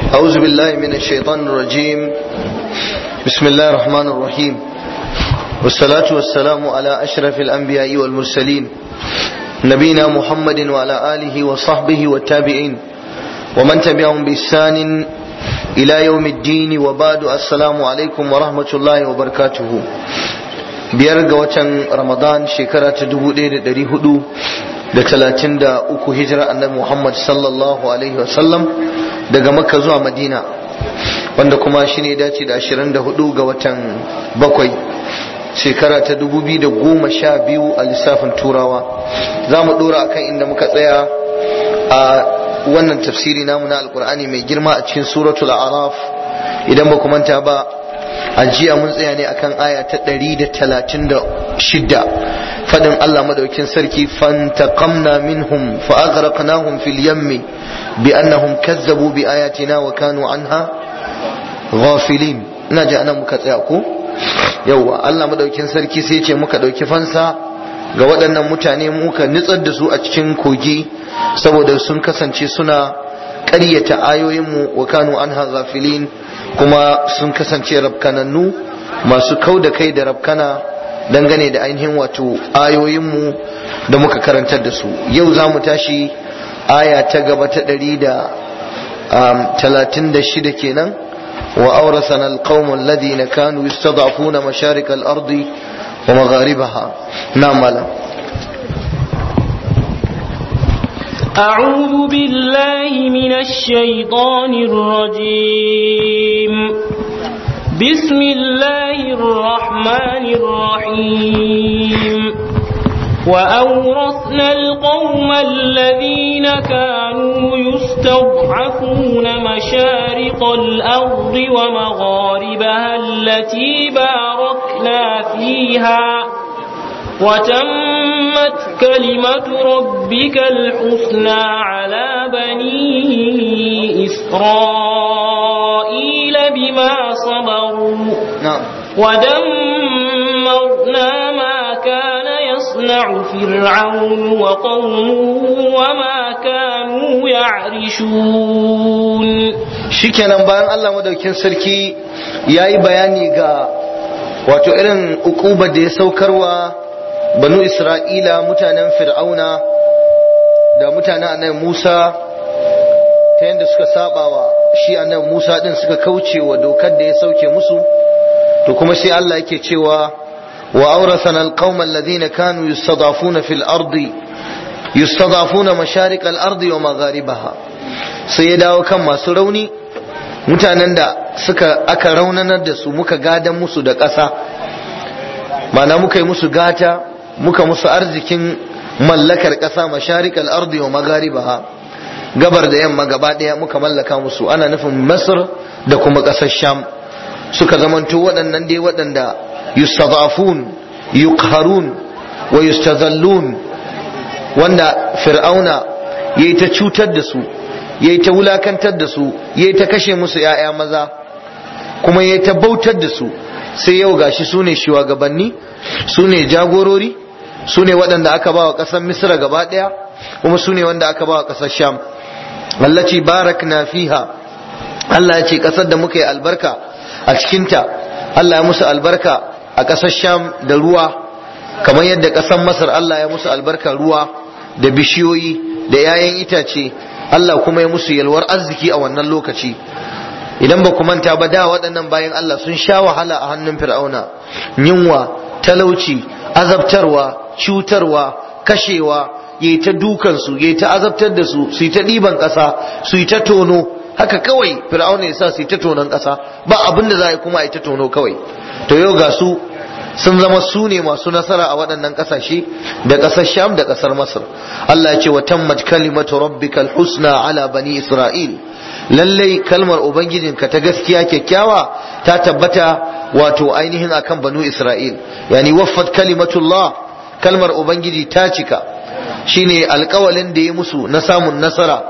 أعوذ بالله من الشيطان الرجيم بسم الله الرحمن الرحيم والصلاة والسلام على أشرف الأنبياء والمرسلين نبينا محمد وعلى آله وصحبه والتابعين ومن تبعهم بإحسان إلى يوم الدين وبعد السلام عليكم ورحمة الله وبركاته biyar ga watan ramadan shekara ta dubu ɗaya da ɗari hudu da talatin da uku hijira annabi muhammad sallallahu alaihi wasallam daga makka zuwa madina wanda kuma shi ne dace da ashirin da hudu ga watan bakwai shekara ta dubu biyu da goma sha biyu a lissafin turawa za mu ɗora akan inda muka tsaya a wannan tafsiri namu na alkur'ani mai girma a cikin suratul araf idan ba ku manta ba a jiya mun tsaya ne akan aya ta 136 fadin Allah madaukin sarki fantaqamna minhum fa aghraqnahum fil yammi bi annahum kazzabu bi ayatina wa kanu anha ghafilin ina ji anan muka tsaya ko yawa Allah madaukin sarki sai ce muka dauki fansa ga waɗannan mutane muka nitsar da su a cikin kogi saboda sun kasance suna ƙaryata ayoyinmu wa kanu anha ghafilin kuma sun kasance rabkanannu masu kau da kai da rabkana dangane da ainihin wato ayoyinmu da muka karantar da su yau za mu tashi aya ta gaba ta ɗari da talatin da shida kenan wa aurasana alqawmun ladina kanu yastad'afuna masharik al-ardi wa magharibaha na malam أعوذ بالله من الشيطان الرجيم بسم الله الرحمن الرحيم وأورثنا القوم الذين كانوا يستضعفون مشارق الأرض ومغاربها التي باركنا فيها وتمت كلمة ربك الحسنى على بني إسرائيل بما صبروا نعم ودمرنا ما كان يصنع فرعون وقومه وما كانوا يعرشون shikenan bayan Allah madaukin sarki yayi bayani ga wato irin ukubar da ya saukarwa banu isra'ila mutanen fir'auna da mutanen annabi musa ta yadda suka saba wa shi annabi musa din suka kauce wa dokar da ya sauke musu to kuma sai allah yake cewa wa aurasana alqawma alladhina kanu yustadafuna fil ardi yustadafuna masharik al ardi wa magharibaha sai ya dawo kan masu rauni mutanen da suka aka raunanar da su muka gadan musu da ƙasa mana muka yi musu gata muka musu arzikin mallakar ƙasa masharikal ardi wa magaribaha gabar da yamma gaba ɗaya muka mallaka musu ana nufin masar da kuma ƙasar sham suka zamanto waɗannan dai waɗanda yustadafun yuqharun wa yustazallun wanda fir'auna yayi ta cutar da su yayi ta wulakantar da su yayi ta kashe musu 'ya'ya maza kuma yayi ta bautar da su sai yau gashi su ne shugabanni su ne jagorori su ne waɗanda aka ba wa ƙasar misra gaba ɗaya kuma su ne wanda aka ba wa ƙasar sham allaci barak na fiha Allah ya ce ƙasar da muka yi albarka a cikinta Allah ya musu albarka a ƙasar sham da ruwa kamar yadda ƙasar masar Allah ya musu albarka ruwa da bishiyoyi da 'ya'yan itace Allah kuma ya musu yalwar arziki a wannan lokaci idan ba ku manta ba da waɗannan bayan Allah sun sha wahala a hannun fir'auna yunwa talauci azabtarwa cutarwa kashewa yayi ta dukansu yayi ta azabtar da su su yi ta ɗiban ƙasa su yi ta tono haka kawai fir'auna ya sa su yi ta tonon ƙasa ba abin da za a yi kuma a yi ta tono kawai to yau ga su sun zama su ne masu nasara a waɗannan ƙasashe da ƙasar sham da ƙasar masar Allah ya ce wa tammat kalimatu rabbikal husna ala bani isra'il lallai kalmar ubangijinka ta gaskiya kyakkyawa ta tabbata wato ainihin akan banu isra'il yani waffat kalimatullah kalmar ubangiji ta cika shine alkawalin da ya musu na samun nasara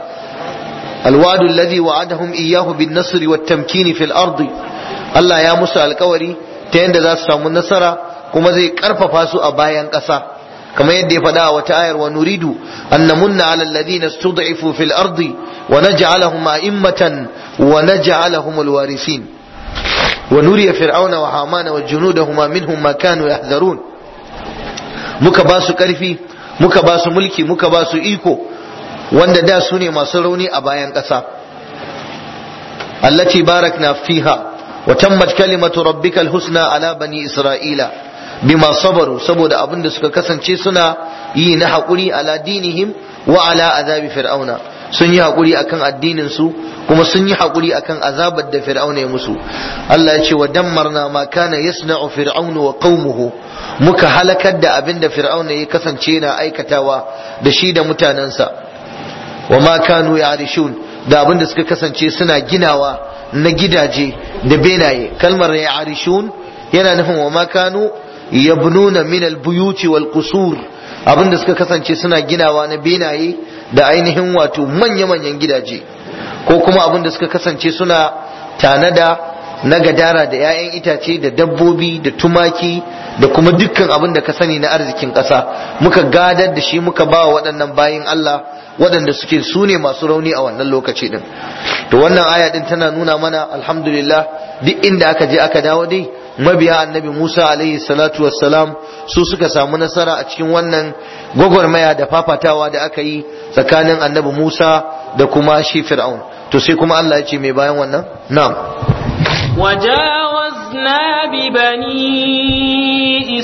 alwadu alladhi wa'adahum iyyahu bin nasri wat tamkini fil ardi Allah ya musu alkawari ta yadda za su samu nasara kuma zai karfafa su a bayan ƙasa kamar yadda ya faɗa a wata ayar wa nuridu an namunna ala alladhina stud'ifu fil ardi wa naj'alahum a'immatan wa naj'alahum alwarithin wa nuriya fir'auna wa hamana wa junudahuma minhum ma kanu yahdharun muka ba su karfi muka ba su mulki muka ba su iko wanda da su ne masu rauni a bayan ƙasa allati barakna fiha wa tammat kalimatu rabbikal husna ala bani isra'ila bima sabaru saboda abin da suka kasance suna yi na haƙuri ala dinihim wa ala azabi fir'auna sun yi haƙuri akan addinin su kuma sun yi haƙuri akan azabar da fir'auna ya musu Allah ya ce wa dammarna ma kana yasna'u fir'aunu wa qaumuhu muka halakar da abin da fir'auna ya kasance na aikatawa da shi da mutanensa wa ma kanu ya'rishun da abin da suka kasance suna ginawa na gidaje da benaye kalmar ya'rishun yana nufin wa ma kanu yabnuna min al-buyuti wal qusur abin da suka kasance suna ginawa na benaye da ainihin wato manya-manyan gidaje ko kuma abin da suka kasance suna tanada na gadara da 'ya'yan itace da dabbobi da tumaki da kuma dukkan abin da ka sani na arzikin ƙasa muka gadar da shi muka ba wa waɗannan bayin Allah waɗanda suke su ne masu rauni a wannan lokaci din to wannan aya din tana nuna mana alhamdulillah duk inda aka je aka dawo dai mabiya annabi Musa alaihi salatu wassalam su suka samu nasara a cikin wannan gwagwarmaya da fafatawa da aka yi tsakanin annabi Musa da kuma shi Fir'aun to sai kuma Allah ya ce mai bayan wannan na'am وجاوزنا ببني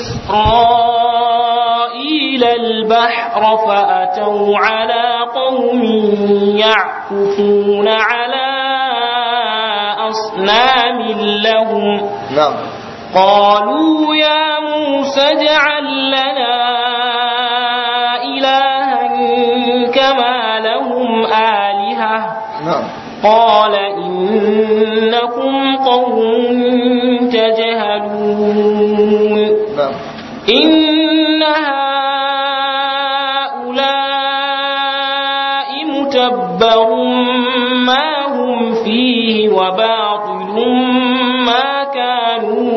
إسرائيل البحر فأتوا على قوم يعكفون على أصنام لهم na'am قالوا يا موسى اجعل لنا إلها كما لهم آلهة na'am قال إنكم قوم تجهلون na'am إن هؤلاء متبر ما هم فيه وباطل ما كانوا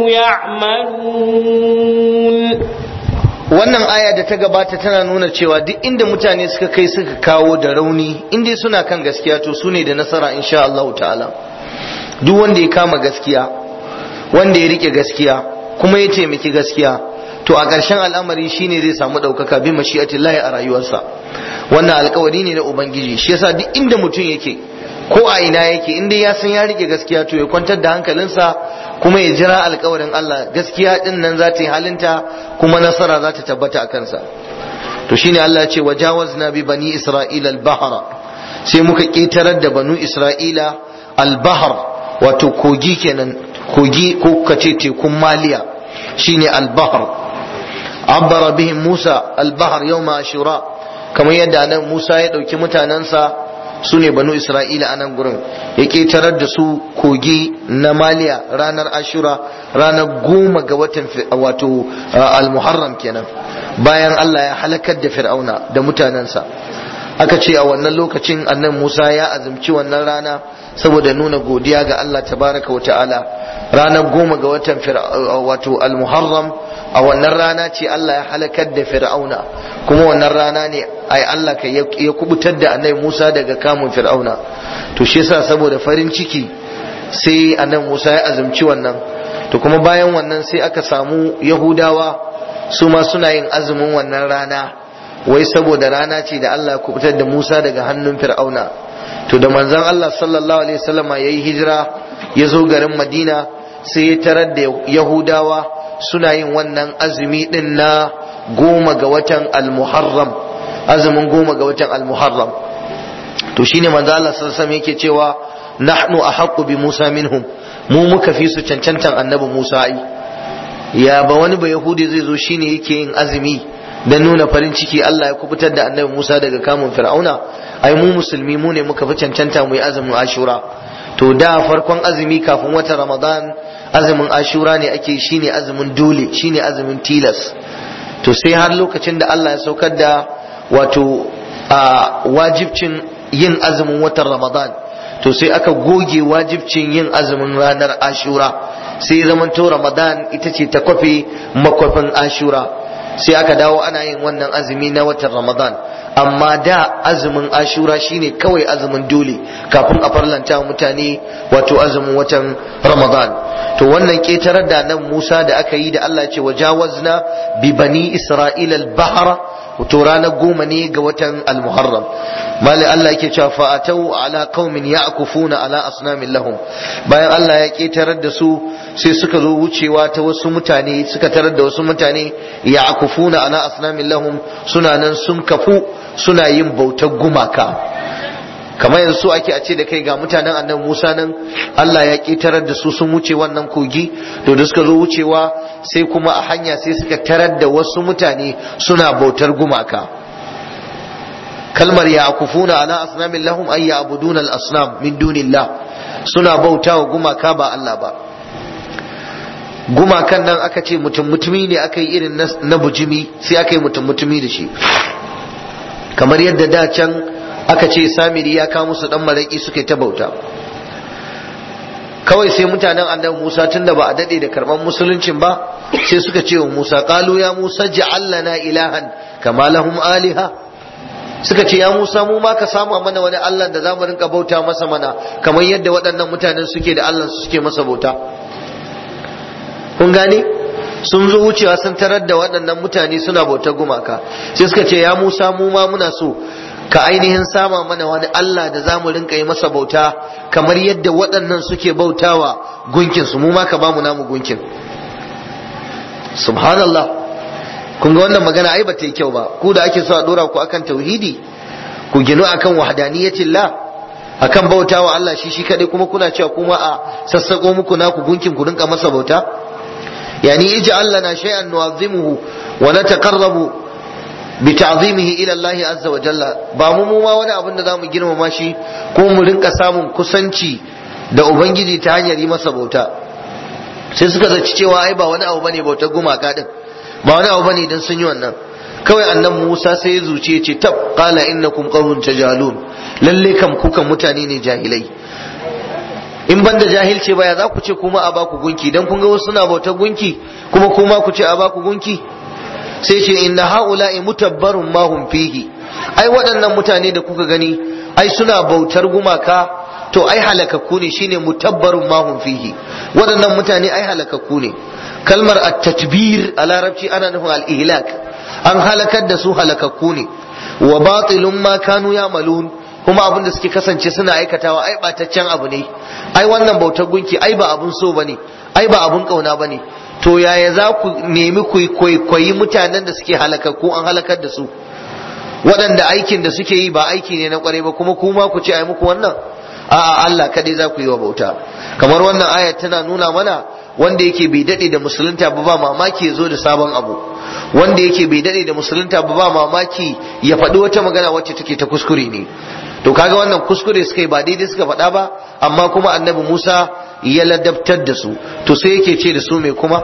يعملون wannan aya da ta gabata tana nuna cewa duk inda mutane suka kai suka kawo da rauni inda suna kan gaskiya to su ne da nasara insha Allah ta'ala duk wanda ya kama gaskiya wanda ya rike gaskiya kuma ya taimaki gaskiya to a ƙarshen al'amari shine zai samu ɗaukaka bi mashi'atillahi a rayuwarsa wannan alkawari ne na ubangiji shi yasa duk inda mutum yake ko a ina yake inda ya san ya rike gaskiya to ya kwantar da hankalinsa kuma ya jira alkawarin Allah gaskiya din nan za ta yi halinta kuma nasara za ta tabbata a kansa to shine Allah ya ce wajawazna bi bani isra'ila al-bahra sai muka ketarar da banu isra'ila al-bahr wato kogi kenan kogi ko kace tekun maliya shine al-bahr abbara bihim musa al-bahr yawma ashura kamar yadda nan musa ya dauki mutanansa su ne banu isra'ila a nan gurin ya ƙetarar da su kogi na maliya ranar ashura ranar goma ga watan wato al-muharram kenan bayan allah ya halakar da fir'auna da mutanensa aka ce a wannan lokacin annan musa ya azumci wannan rana saboda nuna godiya ga allah tabaraka wa ta'ala ranar goma ga watan wato al-muharram a wannan rana ce Allah ya halakar da fir'auna kuma wannan rana ne ai Allah ka ya kubutar da annabi Musa daga kamun fir'auna to shi yasa saboda farin ciki sai annabi Musa ya azumci wannan to kuma bayan wannan sai aka samu Yahudawa su ma suna yin azumin wannan rana wai saboda rana ce da Allah ya kubutar da Musa daga hannun fir'auna to da manzon Allah sallallahu alaihi wasallama yayi hijira ya zo garin Madina sai ya tarar da Yahudawa suna yin wannan azumi din na goma ga watan al-muharram azumin goma ga watan al-muharram to shine manzo Allah sallallahu alaihi yake cewa nahnu ahaqqu bi Musa minhum mu muka fi su cancantan annabi Musa ai ya ba wani ba yahudi zai zo shine yake yin azumi dan nuna farin ciki Allah ya kubutar da annabi Musa daga kamun fir'auna ai mu musulmi mu ne muka fi cancanta mu yi azumin ashura to da farkon azumi kafin watan ramadan azumin ashura ne ake shine azumin dole shine azumin tilas to sai har lokacin da Allah ya saukar da wato a wajibcin yin azumin watan ramadan to sai aka goge wajibcin yin azumin ranar ashura sai zamanto ramadan ita ce ta kwafe makwafin ashura sai aka dawo ana yin wannan azumi na watan ramadan amma da azumin ashura shine kawai azumin dole kafin a farlanta mutane wato azumin watan ramadan to wannan ketarar da nan musa da aka yi da allah ce wajawazna bi bani isra'ila al-bahra to ranar goma ne ga watan al-muharram mali Allah yake cewa fa atau ala qaumin ya'kufuna ala asnamin lahum bayan Allah ya ketarar da su sai suka zo wucewa ta wasu mutane suka tarar da wasu mutane ya'kufuna ala asnamin lahum suna nan sun kafu suna yin bautar gumaka kamar yanzu ake a ce da kai ga mutanen annabi Musa nan Allah ya ketarar da su sun wuce wannan kogi to da suka zo wucewa sai kuma a hanya sai suka tarar da wasu mutane suna bautar gumaka kalmar ya akufuna ala asnamin lahum ay ya'buduna al-asnam min dunillah suna bautawa gumaka ba Allah ba gumakan nan aka ce mutum mutumi ne aka yi irin na bujimi sai aka yi mutum mutumi da shi kamar yadda da can aka ce samiri ya kawo musu dan maraki suka yi ta bauta kawai sai mutanen annabi Musa tunda ba a dade da karban musuluncin ba sai suka ce wa Musa qalu ya Musa ja'al lana ilahan kama lahum aliha suka ce ya Musa mu ma ka samu mana wani Allah da zamu rinka bauta masa mana kamar yadda waɗannan mutanen suke da Allah suke masa bauta kun gane sun zo wucewa sun tarar da waɗannan mutane suna bautar gumaka sai suka ce ya Musa mu ma muna so ka ainihin sama mana wani Allah da za mu rinka yi masa bauta kamar yadda waɗannan suke bautawa gunkin su mu ma ka bamu namu gunkin subhanallah kun ga wannan magana ai bata yi kyau ba ku da ake so a dora ku akan tauhidi ku ginu akan wahdaniyatillah akan bautawa Allah shi shi kadai kuma kuna cewa kuma a sassako muku naku gunkin ku rinka masa bauta yani ij'al lana shay'an nu'azzimuhu wa nataqarrabu bi ta'zimihi ila Allah azza wa jalla ba mu mu ma wani abin da zamu girmama shi ko mu rinka samun kusanci da ubangiji ta hanyar yi masa bauta sai suka zaci cewa ai ba wani abu bane bautar gumaka din ba wani abu bane idan sun yi wannan kawai annan Musa sai ya zuce ce tab qala innakum qawmun tajalun lalle kam kukan mutane ne jahilai in banda jahilce baya za ku ce kuma a baku gunki dan kun ga wasu suna bautar gunki kuma kuma ku ce a baku gunki sai ce inna haula'i mutabbarun ma hum fihi ai waɗannan mutane da kuka gani ai suna bautar gumaka to ai halakakku ne shine mutabbarun ma hum fihi waɗannan mutane ai halakakku ne kalmar at-tatbir a larabci ana nufin al-ihlak an halakar da su halakakku ne wa batilun ma kanu ya'malun kuma abin da suke kasance suna aikatawa ai bataccen abu ne ai wannan bautar gunki ai ba abun so bane ai ba abun kauna bane to yaya za ku nemi ku kwaikwayi mutanen da suke halakakku an halakar da su waɗanda aikin da suke yi ba aiki ne na kwarai ba kuma kuma ku ce ai muku wannan a'a Allah kadai za ku yi wa bauta kamar wannan ayat tana nuna mana wanda yake bai dade da musulunta ba ba mamaki ya zo da sabon abu wanda yake bai dade da musulunta ba ba mamaki ya faɗi wata magana wacce take ta kuskure ne to kaga wannan kuskure suka yi ba daidai suka faɗa ba amma kuma annabi Musa ya ladabtar da su to sai yake ce da su mai kuma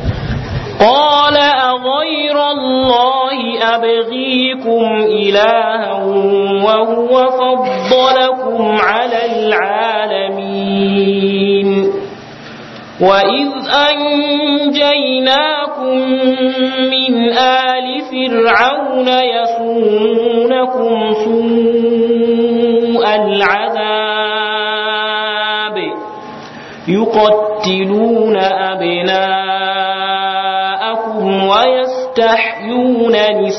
قال أغير الله أبغيكم إلها وهو فضلكم على العالمين وإذ أنجيناكم من آل فرعون يسومونكم سوء العذاب يقتلون أبناءكم ويستحيون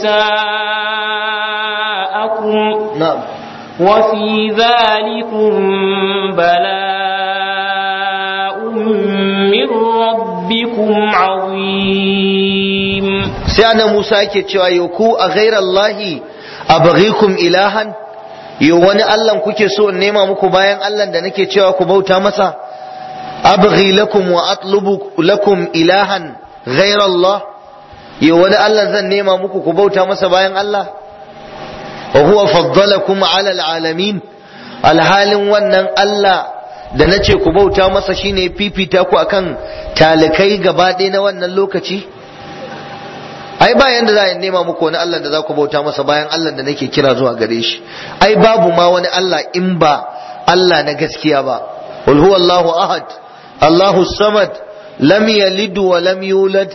نساءكم na'am وفي ذلكم بلاء من ربكم عظيم sai annabi Musa yake cewa yau ku a ghairallahi abghikum ilahan yau wani Allah kuke so in nema muku bayan Allah da nake cewa ku bauta masa abghi lakum wa atlubu lakum ilahan ghairallah yau wani Allah zan nema muku ku bauta masa bayan Allah wa huwa faddalakum ala alalamin alhalin wannan Allah da nace ku bauta masa shine fifita ku akan talikai gaba ɗaya na wannan lokaci ai ba yanda za a nema muku wani Allah da za ku bauta masa bayan Allah da nake kira zuwa gare shi ai babu ma wani Allah in ba Allah na gaskiya ba qul huwallahu ahad Allahu samad lam yalid wa lam yulad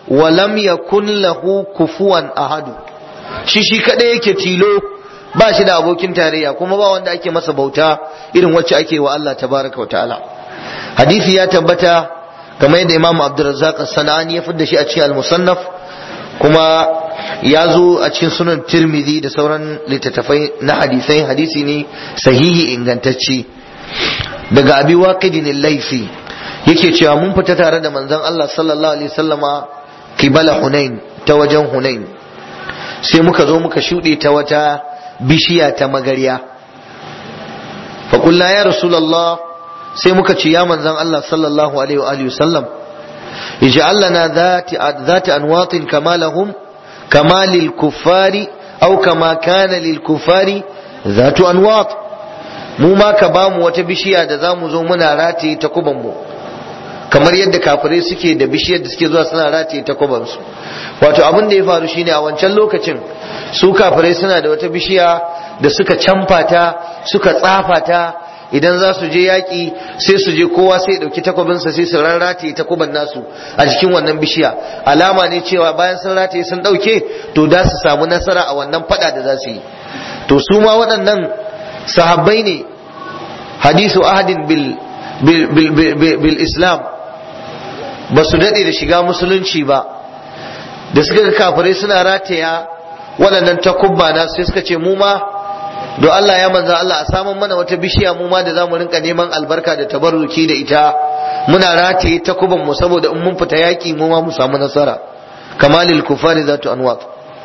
wa lam yakun lahu kufuwan ahadu shi shi kadai yake tilo ba shi da abokin tarayya kuma ba wanda ake masa bauta irin wacce ake wa Allah tabaraka wa ta'ala hadisi ya tabbata kamar yadda Imam Abdurrazzaq As-Sanani ya fidda shi a cikin Al-Musannaf kuma ya zo a cikin sunan Tirmidhi da sauran littattafai na hadisai hadisi ne sahihi ingantacce daga Abi Waqidin al-Laythi yake cewa mun fita tare da manzon Allah sallallahu alaihi wasallama kibala Hunain ta wajen Hunain sai muka zo muka shuɗe ta wata bishiya ta magarya faƙulla ya rasulallah sai muka ce ya manzan Allah sallallahu alaihi wa alihi sallam ij'al lana dhati anwatin kama lahum kama lil kuffari aw kama kana lil kuffari dhatu anwat mu ma ka bamu wata bishiya da zamu zo muna rataye ta kuban mu kamar yadda kafirai suke da bishiyar da suke zuwa suna rataye ta kuban su wato abin da ya faru shine a wancan lokacin su kafirai suna da wata bishiya da suka camfa ta suka tsafa ta idan za su je yaƙi sai su je kowa sai ya ɗauki takwabinsa sai su rarrataye takuban nasu a jikin wannan bishiya alama ne cewa bayan sun rataye sun ɗauke to da su samu nasara a wannan faɗa da za su yi to su ma waɗannan sahabbai ne hadisu ahadin bil, bil, bil, bil, bil islam ba su daɗe da shiga musulunci ba da suka ga kafirai suna rataya waɗannan takubba na sai suka ce mu ma don Allah ya manza Allah a samun mana wata bishiya mu ma da za mu rinka neman albarka da tabarruki da ita muna rataye takuban mu saboda in mun fita yaki mu ma mu samu nasara kamalil kufari zatu anwat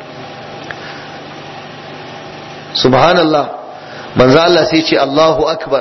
subhanallah manzo Allah sai ce Allahu akbar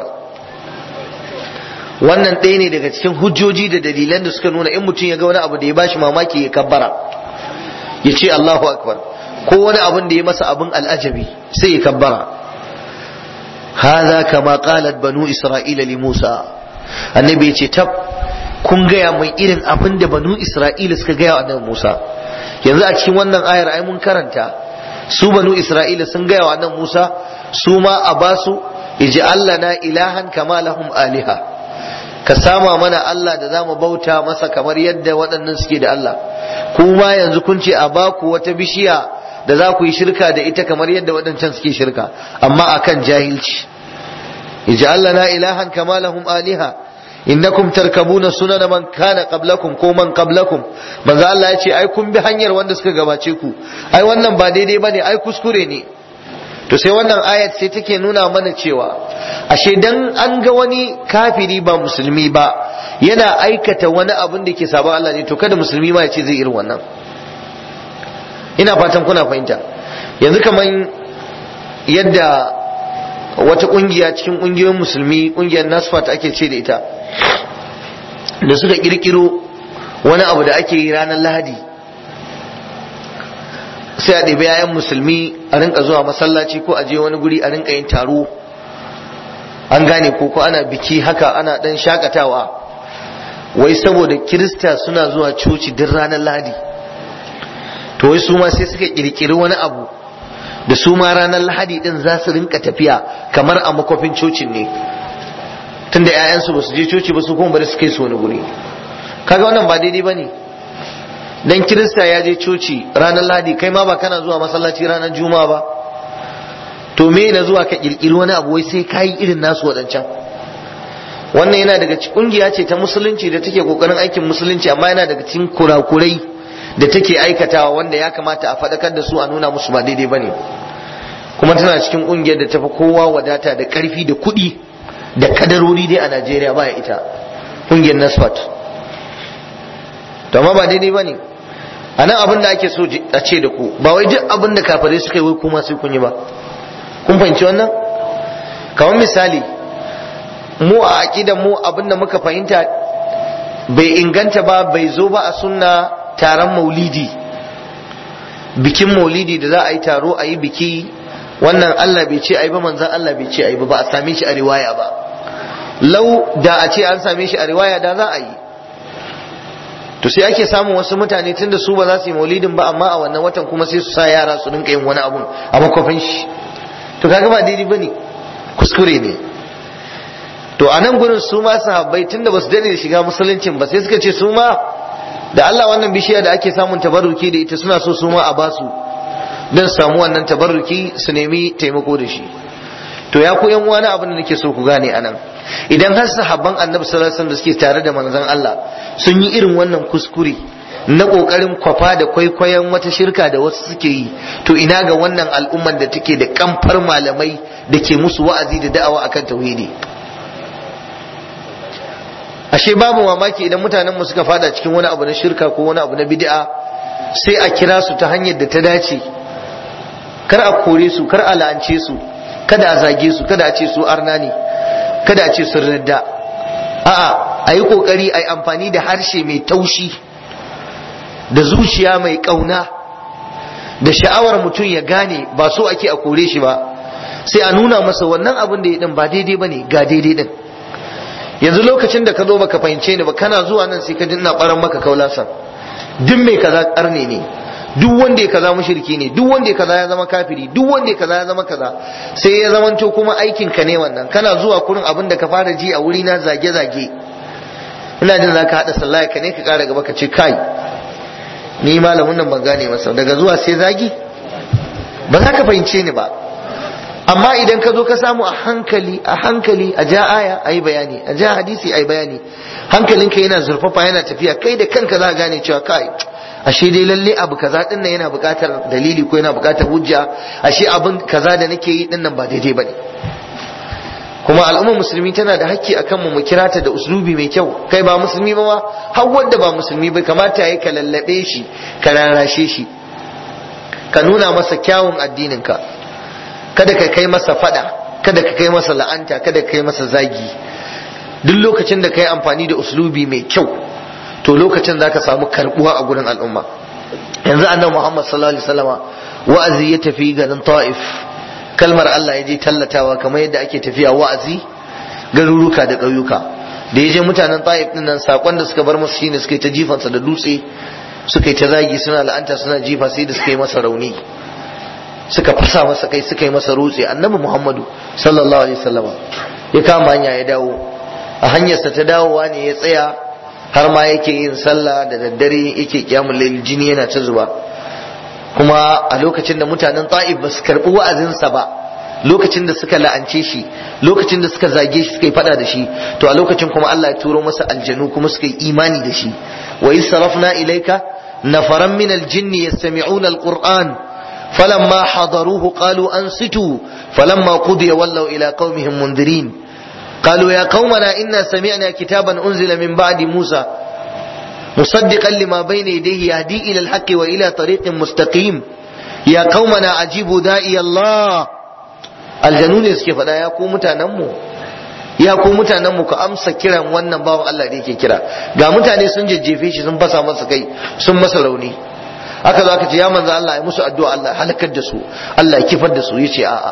wannan ɗaya ne daga cikin hujjoji da dalilan da suka nuna in mutum ya ga wani abu da ya bashi mamaki ya kabbara ya ce Allahu akbar ko wani abin da ya masa abin al'ajabi sai ya kabbara hadha kama qalat banu isra'ila li musa annabi ya ce tab kun gaya mai irin abin da banu isra'ila suka gaya wa annabi musa yanzu a cikin wannan ayar ai mun karanta su banu isra'ila sun gaya wa annabi musa su ma a basu ij'al na ilahan kama lahum aliha ka sama mana Allah da zamu bauta masa kamar yadda waɗannan suke da Allah kuma yanzu kun ce a baku wata bishiya da za ku yi shirka da ita kamar yadda waɗancan suke shirka amma akan jahilci ij'al lana ilahan kama lahum aliha innakum tarkabuna sunana man kana qablakum ko man qablakum manzo Allah ya ce ai kun bi hanyar wanda suka gabace ku ai wannan ba daidai bane ai kuskure ne to sai wannan ayat sai take nuna mana cewa ashe dan an ga wani kafiri ba musulmi ba yana aikata wani abin da ke sabon Allah ne to kada musulmi ma ya ce zai irin wannan ina fatan kuna fahimta yanzu kaman yadda wata kungiya cikin kungiyoyin musulmi kungiyar nasfat ake ce da ita da suka kirkiro wani abu da ake yi ranar lahadi sai a ɗebi yayan musulmi a rinka zuwa masallaci ko a je wani guri a rinka yin taro an gane ko ko ana biki haka ana ɗan shakatawa wai saboda kirista suna zuwa coci duk ranar lahadi to wai su ma sai suka kirkiri wani abu da su ma ranar lahadi din za su rinka tafiya kamar a makofin cocin ne tunda 'ya'yansu ba su je coci ba su kuma bari su kai su wani guri kaga wannan ba daidai ba ne dan kirista ya je coci ranar lahadi kai ma ba kana zuwa masallaci ranar juma'a ba to me na zuwa ka kirkiri wani abu wai sai kayi irin nasu wadancan wannan yana daga cikin kungiya ce ta musulunci da take kokarin aikin musulunci amma yana daga cikin kurakurai da take aikatawa wanda ya kamata a faɗakar da su a nuna musu ba daidai bane kuma tana cikin kungiyar da tafi kowa wadata da karfi da kuɗi da kadarori dai a Najeriya ba ita kungiyar Nasfat to amma ba daidai bane a nan abin da ake so a ce da ku ba wai duk abin da kafirai suka yi wai kuma sai kun yi ba kun fahimci wannan kamar misali mu a aqidan mu abin da muka fahimta bai inganta ba bai zo ba a sunna taron maulidi bikin maulidi da za a yi taro a yi biki wannan Allah bai ce ai ba manzon Allah bai ce ai ba ba a same shi a riwaya ba lau da a ce an same shi a riwaya da za a yi to sai ake samun wasu mutane tunda su ba za su yi maulidin ba amma a wannan watan kuma sai su sa yara su rinka yin wani abun a makofin shi to kaga ba daidai bane kuskure ne to a nan gurin su ma sahabbai tunda ba su dade da shiga musuluncin ba sai suka ce su ma da Allah wannan bishiya da ake samun tabarruki da ita suna so su ma a basu don samu wannan tabarruki su nemi taimako da shi to ya ku yan wani abin da nake so ku gane anan idan har sahabban annabi sallallahu alaihi wasallam da suke tare da manzon Allah sun yi irin wannan kuskure na kokarin kwafa da kwaikwayon wata shirka da wasu suke yi to ina ga wannan al'ummar da take da kamfar malamai da ke musu wa'azi da da'awa akan tauhidi ashe babu mamaki idan mutanen mu suka fada cikin wani abu na shirka ko wani abu na bid'a sai a kira su ta hanyar da ta dace kar a kore su kar a la'ance su kada a zage su kada a ce su arna ne kada a ce sun radda a'a a yi kokari a yi amfani da harshe mai taushi da zuciya mai kauna da sha'awar mutum ya gane ba so ake a kore shi ba sai a nuna masa wannan abin da ya din ba daidai bane ga daidai din yanzu lokacin da ka zo baka fahimce ni ba kana zuwa nan sai ka ji ina baran maka kaulasan duk mai kaza karne ne duk wanda ya kaza mushriki ne duk wanda ya kaza ya zama kafiri duk wanda ya kaza ya zama kaza sai ya zamanto kuma aikin ka ne wannan kana zuwa kurin abin da ka fara ji a wuri na zage zage ina jin zaka hada sallah ka ne ka kara gaba ka ce kai ni malamin nan ban gane masa daga zuwa sai zagi ba za ka fahimce ni ba amma idan ka zo ka samu a hankali a hankali a ja aya a yi bayani a ja hadisi a yi bayani hankalinka yana zurfafa yana tafiya kai da kanka za ka gane cewa kai ashe dai lalle abu kaza din nan yana buƙatar dalili ko yana buƙatar hujja ashe abin kaza da nake yi din nan ba daidai bane kuma al'ummar musulmi tana da hakki akan mu mu kira ta da uslubi mai kyau kai ba musulmi ba ma har wanda ba musulmi ba kamata yayi ka lallabe shi ka rarashe shi ka nuna masa kyawun addinin ka kada ka kai masa fada kada ka kai masa la'anta kada ka kai masa zagi duk lokacin da ka yi amfani da uslubi mai kyau to lokacin za ka samu karbuwa a gurin al'umma yanzu annabi muhammad sallallahu alaihi wasallama wa'azi ya tafi garin ta'if kalmar Allah ya je tallatawa kamar yadda ake tafiya wa'azi garuruka da ƙauyuka da ya je mutanen ta'if din nan sakon da suka bar masa shine suka yi ta jifansa da dutse suka yi ta zagi suna la'anta suna jifa sai da suka yi masa rauni suka fasa masa kai suka yi masa rutse annabi muhammadu sallallahu alaihi wasallama ya kama hanya ya dawo a hanyarsa ta dawowa ne ya tsaya har ma yake yin sallah da daddare yake kyamun lail jini yana ta zuba kuma a lokacin da mutanen ta'if ba su karɓi wa'azinsa ba lokacin da suka la'ance shi lokacin da suka zage shi suka yi fada da shi to a lokacin kuma Allah ya turo masa aljanu kuma suka yi imani da shi wa sarafna ilaika nafaran min aljinni yastami'una alquran falamma hadaruhu qalu ansitu falamma qudiya wallaw ila qaumihim mundirin قالوا يا قومنا إنا سمعنا كتابا أنزل من بعد موسى مصدقا لما بين يديه يهدي إلى الحق وإلى طريق مستقيم يا قومنا عجيبوا داعي الله الجنون يسكي فدا يا قوم متانمو ya ku mutanen mu ka amsa kiran wannan bawan Allah da yake kira ga mutane sun jajjefe shi sun fasa masa kai sun masa rauni aka zo aka ce ya manzo Allah ya musu addu'a Allah halakar da su Allah ya kifar da su yace a'a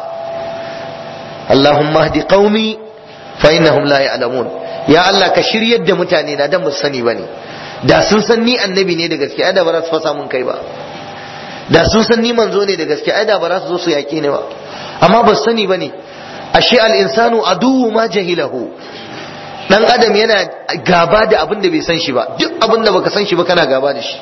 Allahumma hdi qaumi fa innahum la ya'lamun ya Allah ka shiryar da mutane na dan ba sani bane da sun san ni annabi ne da gaske ai da ba za su fasa mun kai ba da sun san ni manzo ne da gaske ai da ba za su zo su yaƙe ni ba amma ba sani bane ashe al insanu aduwwu ma jahilahu dan adam yana gaba da abin da bai san shi ba duk abin da baka san shi ba kana gaba da shi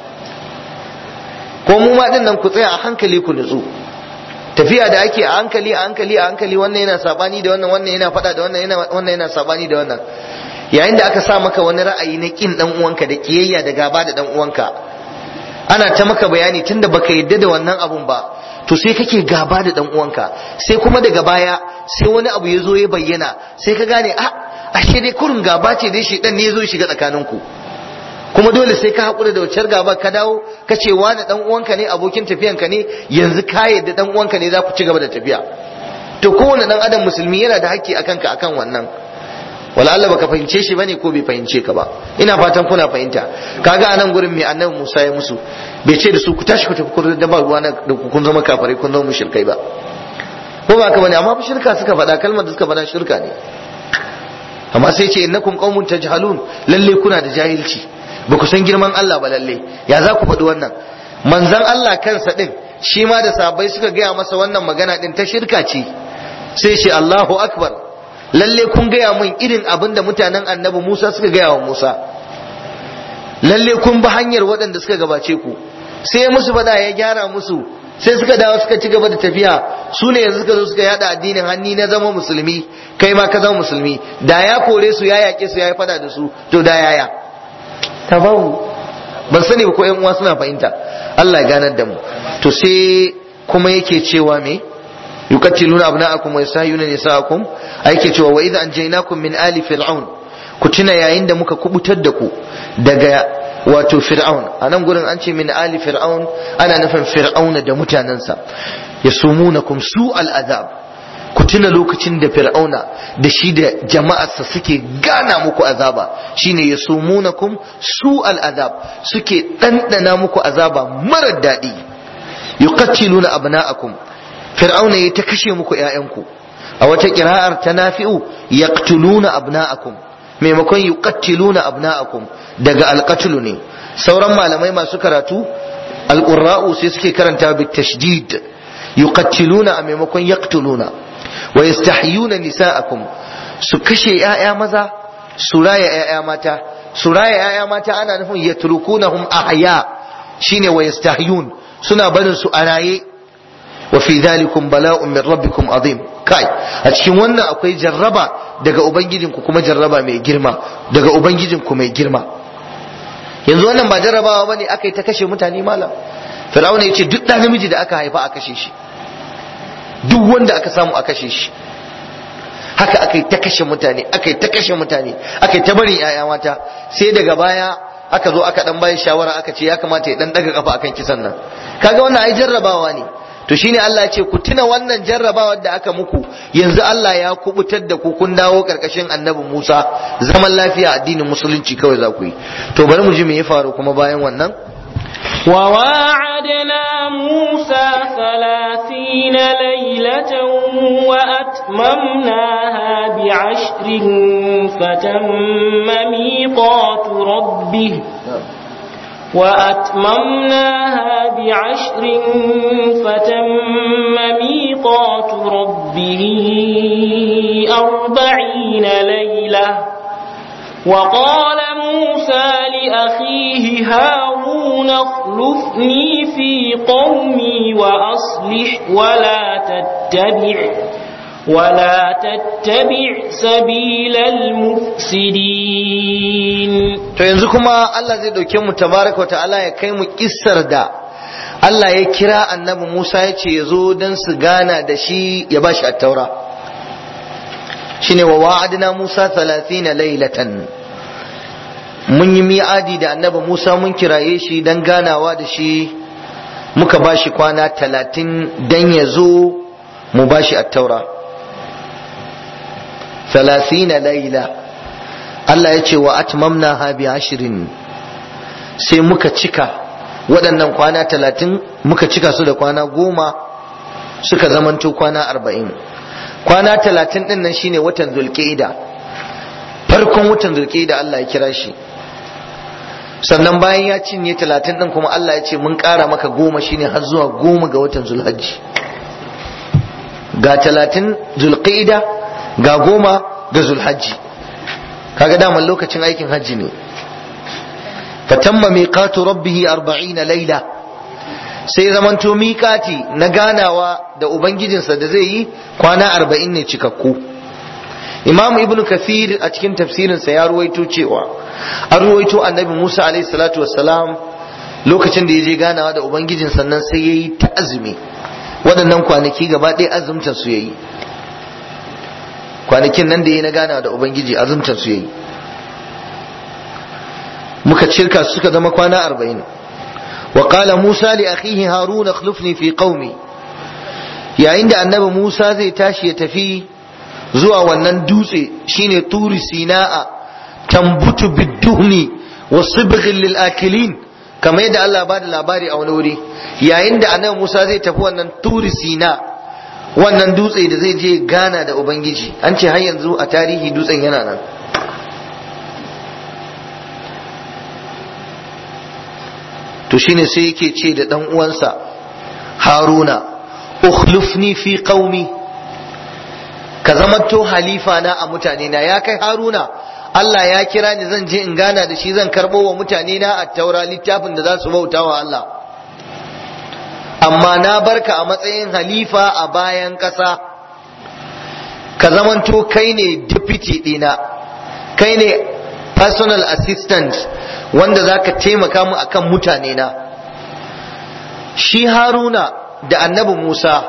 ko mu ma din nan ku tsaya a hankali ku nutsu tafiya da ake a hankali a hankali a hankali wannan yana sabani da wannan wannan yana fada da wannan yana wannan yana sabani da wannan yayin da aka sa maka wani ra'ayi na kin dan uwanka da kiyayya da gaba da dan uwanka ana ta maka bayani tunda baka yadda da wannan abun ba to sai kake gaba da dan uwanka sai kuma daga baya sai wani abu ya zo ya bayyana sai ka gane a ashe dai kurin gaba ce dai shedan ne ya zo shiga tsakaninku kuma dole sai ka haƙura da wacce gaba ka dawo ka ce wani dan uwanka ne abokin tafiyanka ne yanzu ka yadda dan uwanka ne za ku ci gaba da tafiya to kowane dan adam musulmi yana da haƙƙi akan ka akan wannan wala Allah baka fahimce shi bane ko bai fahimce ka ba ina fatan kuna fahimta kaga anan gurin mai annabi Musa ya musu bai ce da su ku tashi ku tafi ku da ba ruwa na da kun zama kafirai kun zama mushrikai ba ko ba ka bane amma fa shirka suka faɗa kalmar da suka faɗa shirka ne amma sai ce innakum qaumun tajhalun lalle kuna da jahilci ba ku san girman Allah ba lalle ya za ku faɗi wannan manzon Allah kansa din shi ma da sahabbai suka gaya masa wannan magana din ta shirka ce sai ce Allahu akbar lalle kun gaya mun irin abin da mutanen annabi Musa suka gaya wa Musa lalle kun bi hanyar waɗanda suka gabace ku sai musu fada ya gyara musu sai suka dawo suka ci gaba da tafiya su ne yanzu suka zo suka yada addinin hanni na zama musulmi kai ma ka zama musulmi da ya kore su ya yaƙe su ya yi fada da su to da yaya tabawu ban sani ba ko ƴan uwa suna fahimta Allah ya ganar da mu to sai kuma yake cewa me yuqatiluna abna'akum wa yastahiyuna nisa'akum ai yake cewa wa idza anjaynakum min ali fir'aun ku tuna yayin da muka kubutar da ku daga wato fir'aun a nan gurin an ce min ali fir'aun ana nufin fir'auna da mutanensa yasumunakum su al'azab ku tuna lokacin da fir'auna da shi da jama'arsa suke gana muku azaba shine yasumunakum su al'azab suke ɗanɗana muku azaba marar daɗi yuqatiluna abna'akum fir'auna ya ta kashe muku ƴaƴanku a wata kira'ar ta nafi'u yaqtuluna abna'akum maimakon yuqattiluna abna'akum daga alqatlu ne sauran malamai masu karatu alqurra'u sai suke karanta bi tashdid yuqattiluna a maimakon yaqtuluna wa yastahyuna nisa'akum su kashe ƴaƴa maza su raya ƴaƴa mata su raya ƴaƴa mata ana nufin yatrukunahum ahya shine wa yastahyun suna barin su a raye wa fi dhalikum bala'un min rabbikum azim kai a cikin wannan akwai jarraba daga ubangijinku kuma jarraba mai girma daga ubangijinku mai girma yanzu wannan ba jarrabawa bane aka yi ta kashe mutane malam fir'auna ya ce duk ɗan namiji da aka haifa a kashe shi duk wanda aka samu a kashe shi haka aka yi ta kashe mutane aka yi ta kashe mutane aka yi ta barin 'ya'ya mata sai daga baya aka zo aka dan bayan shawara aka ce ya kamata ya dan daga kafa akan kisan nan kaga wannan ai jarrabawa ne to shine Allah ya ce ku tuna wannan jarrabawar da aka muku yanzu Allah ya kubutar da ku kun dawo karkashin annabi Musa zaman lafiya addinin musulunci kawai za ku yi to bari mu ji me ya faru kuma bayan wannan وواعدنا موسى ثلاثين ليلة وأتممناها بعشر فتم ميقات ربه وأتممناها بعشر فتم ميقات ربه أربعين ليلة وقال موسى لأخيه هارون اخلفني في قومي وأصلح ولا تتبع ولا تتبع سبيل المفسدين to yanzu kuma Allah zai dauke mu tabaraka ta'ala ya kai mu kissar da Allah ya kira annabi Musa ya ce ya zo don su gana da shi ya ba shi attaura shine wa wa'adna Musa 30 lailatan mun yi mi'adi da annabi Musa mun kiraye shi don ganawa da shi muka ba shi kwana talatin don ya zo mu ba shi attaura 30 laila Allah ya ce wa atmamna ha bi ashirin sai muka cika waɗannan kwana talatin muka cika su da kwana goma suka zamanto kwana arba'in kwana talatin ɗin nan shine watan zulƙida farkon watan zulƙida Allah ya kira shi sannan bayan ya cinye talatin ɗin kuma Allah ya ce mun ƙara maka goma shine har zuwa goma ga watan zulhajji ga talatin zulƙida ga goma ga zulhajji kaga daman lokacin aikin hajji ne fatamma miqatu rabbih 40 laila sai zamanto miqati na ganawa da ubangijinsa da zai yi kwana 40 ne cikakku imam ibnu kathir a cikin tafsirinsa ya ruwaito cewa an ruwaito annabi musa alaihi salatu wassalam lokacin da ya je ganawa da ubangijin sannan sai ya yi ta azumi waɗannan kwanaki gaba ɗaya azumtar su ya yi kwanakin nan da ya na gana da ubangiji azumtar su yayi muka cirka suka zama kwana arba'in wa qala musa li akhihi harun akhlifni fi qaumi yayin da annabi musa zai tashi ya tafi zuwa wannan dutse shine turi sina'a tambutu bidduhni wa sibghin lil akilin kamar yadda Allah ba da labari a wani wuri yayin da annabi musa zai tafi wannan turi sina wannan dutse da zai je gana da ubangiji an ce har yanzu a tarihi dutsen yana nan to shine sai yake ce da dan uwansa haruna ukhlifni fi qaumi ka zamanto halifa na a mutane na ya kai haruna Allah ya kira ni zan je in gana da shi zan karɓo wa mutane na a taura littafin da za su bauta wa Allah amma na barka a matsayin halifa a bayan ƙasa ka zamanto kai ne deputy ɗina kai ne personal assistant wanda za ka taimaka mu akan mutane na shi haruna da annabi musa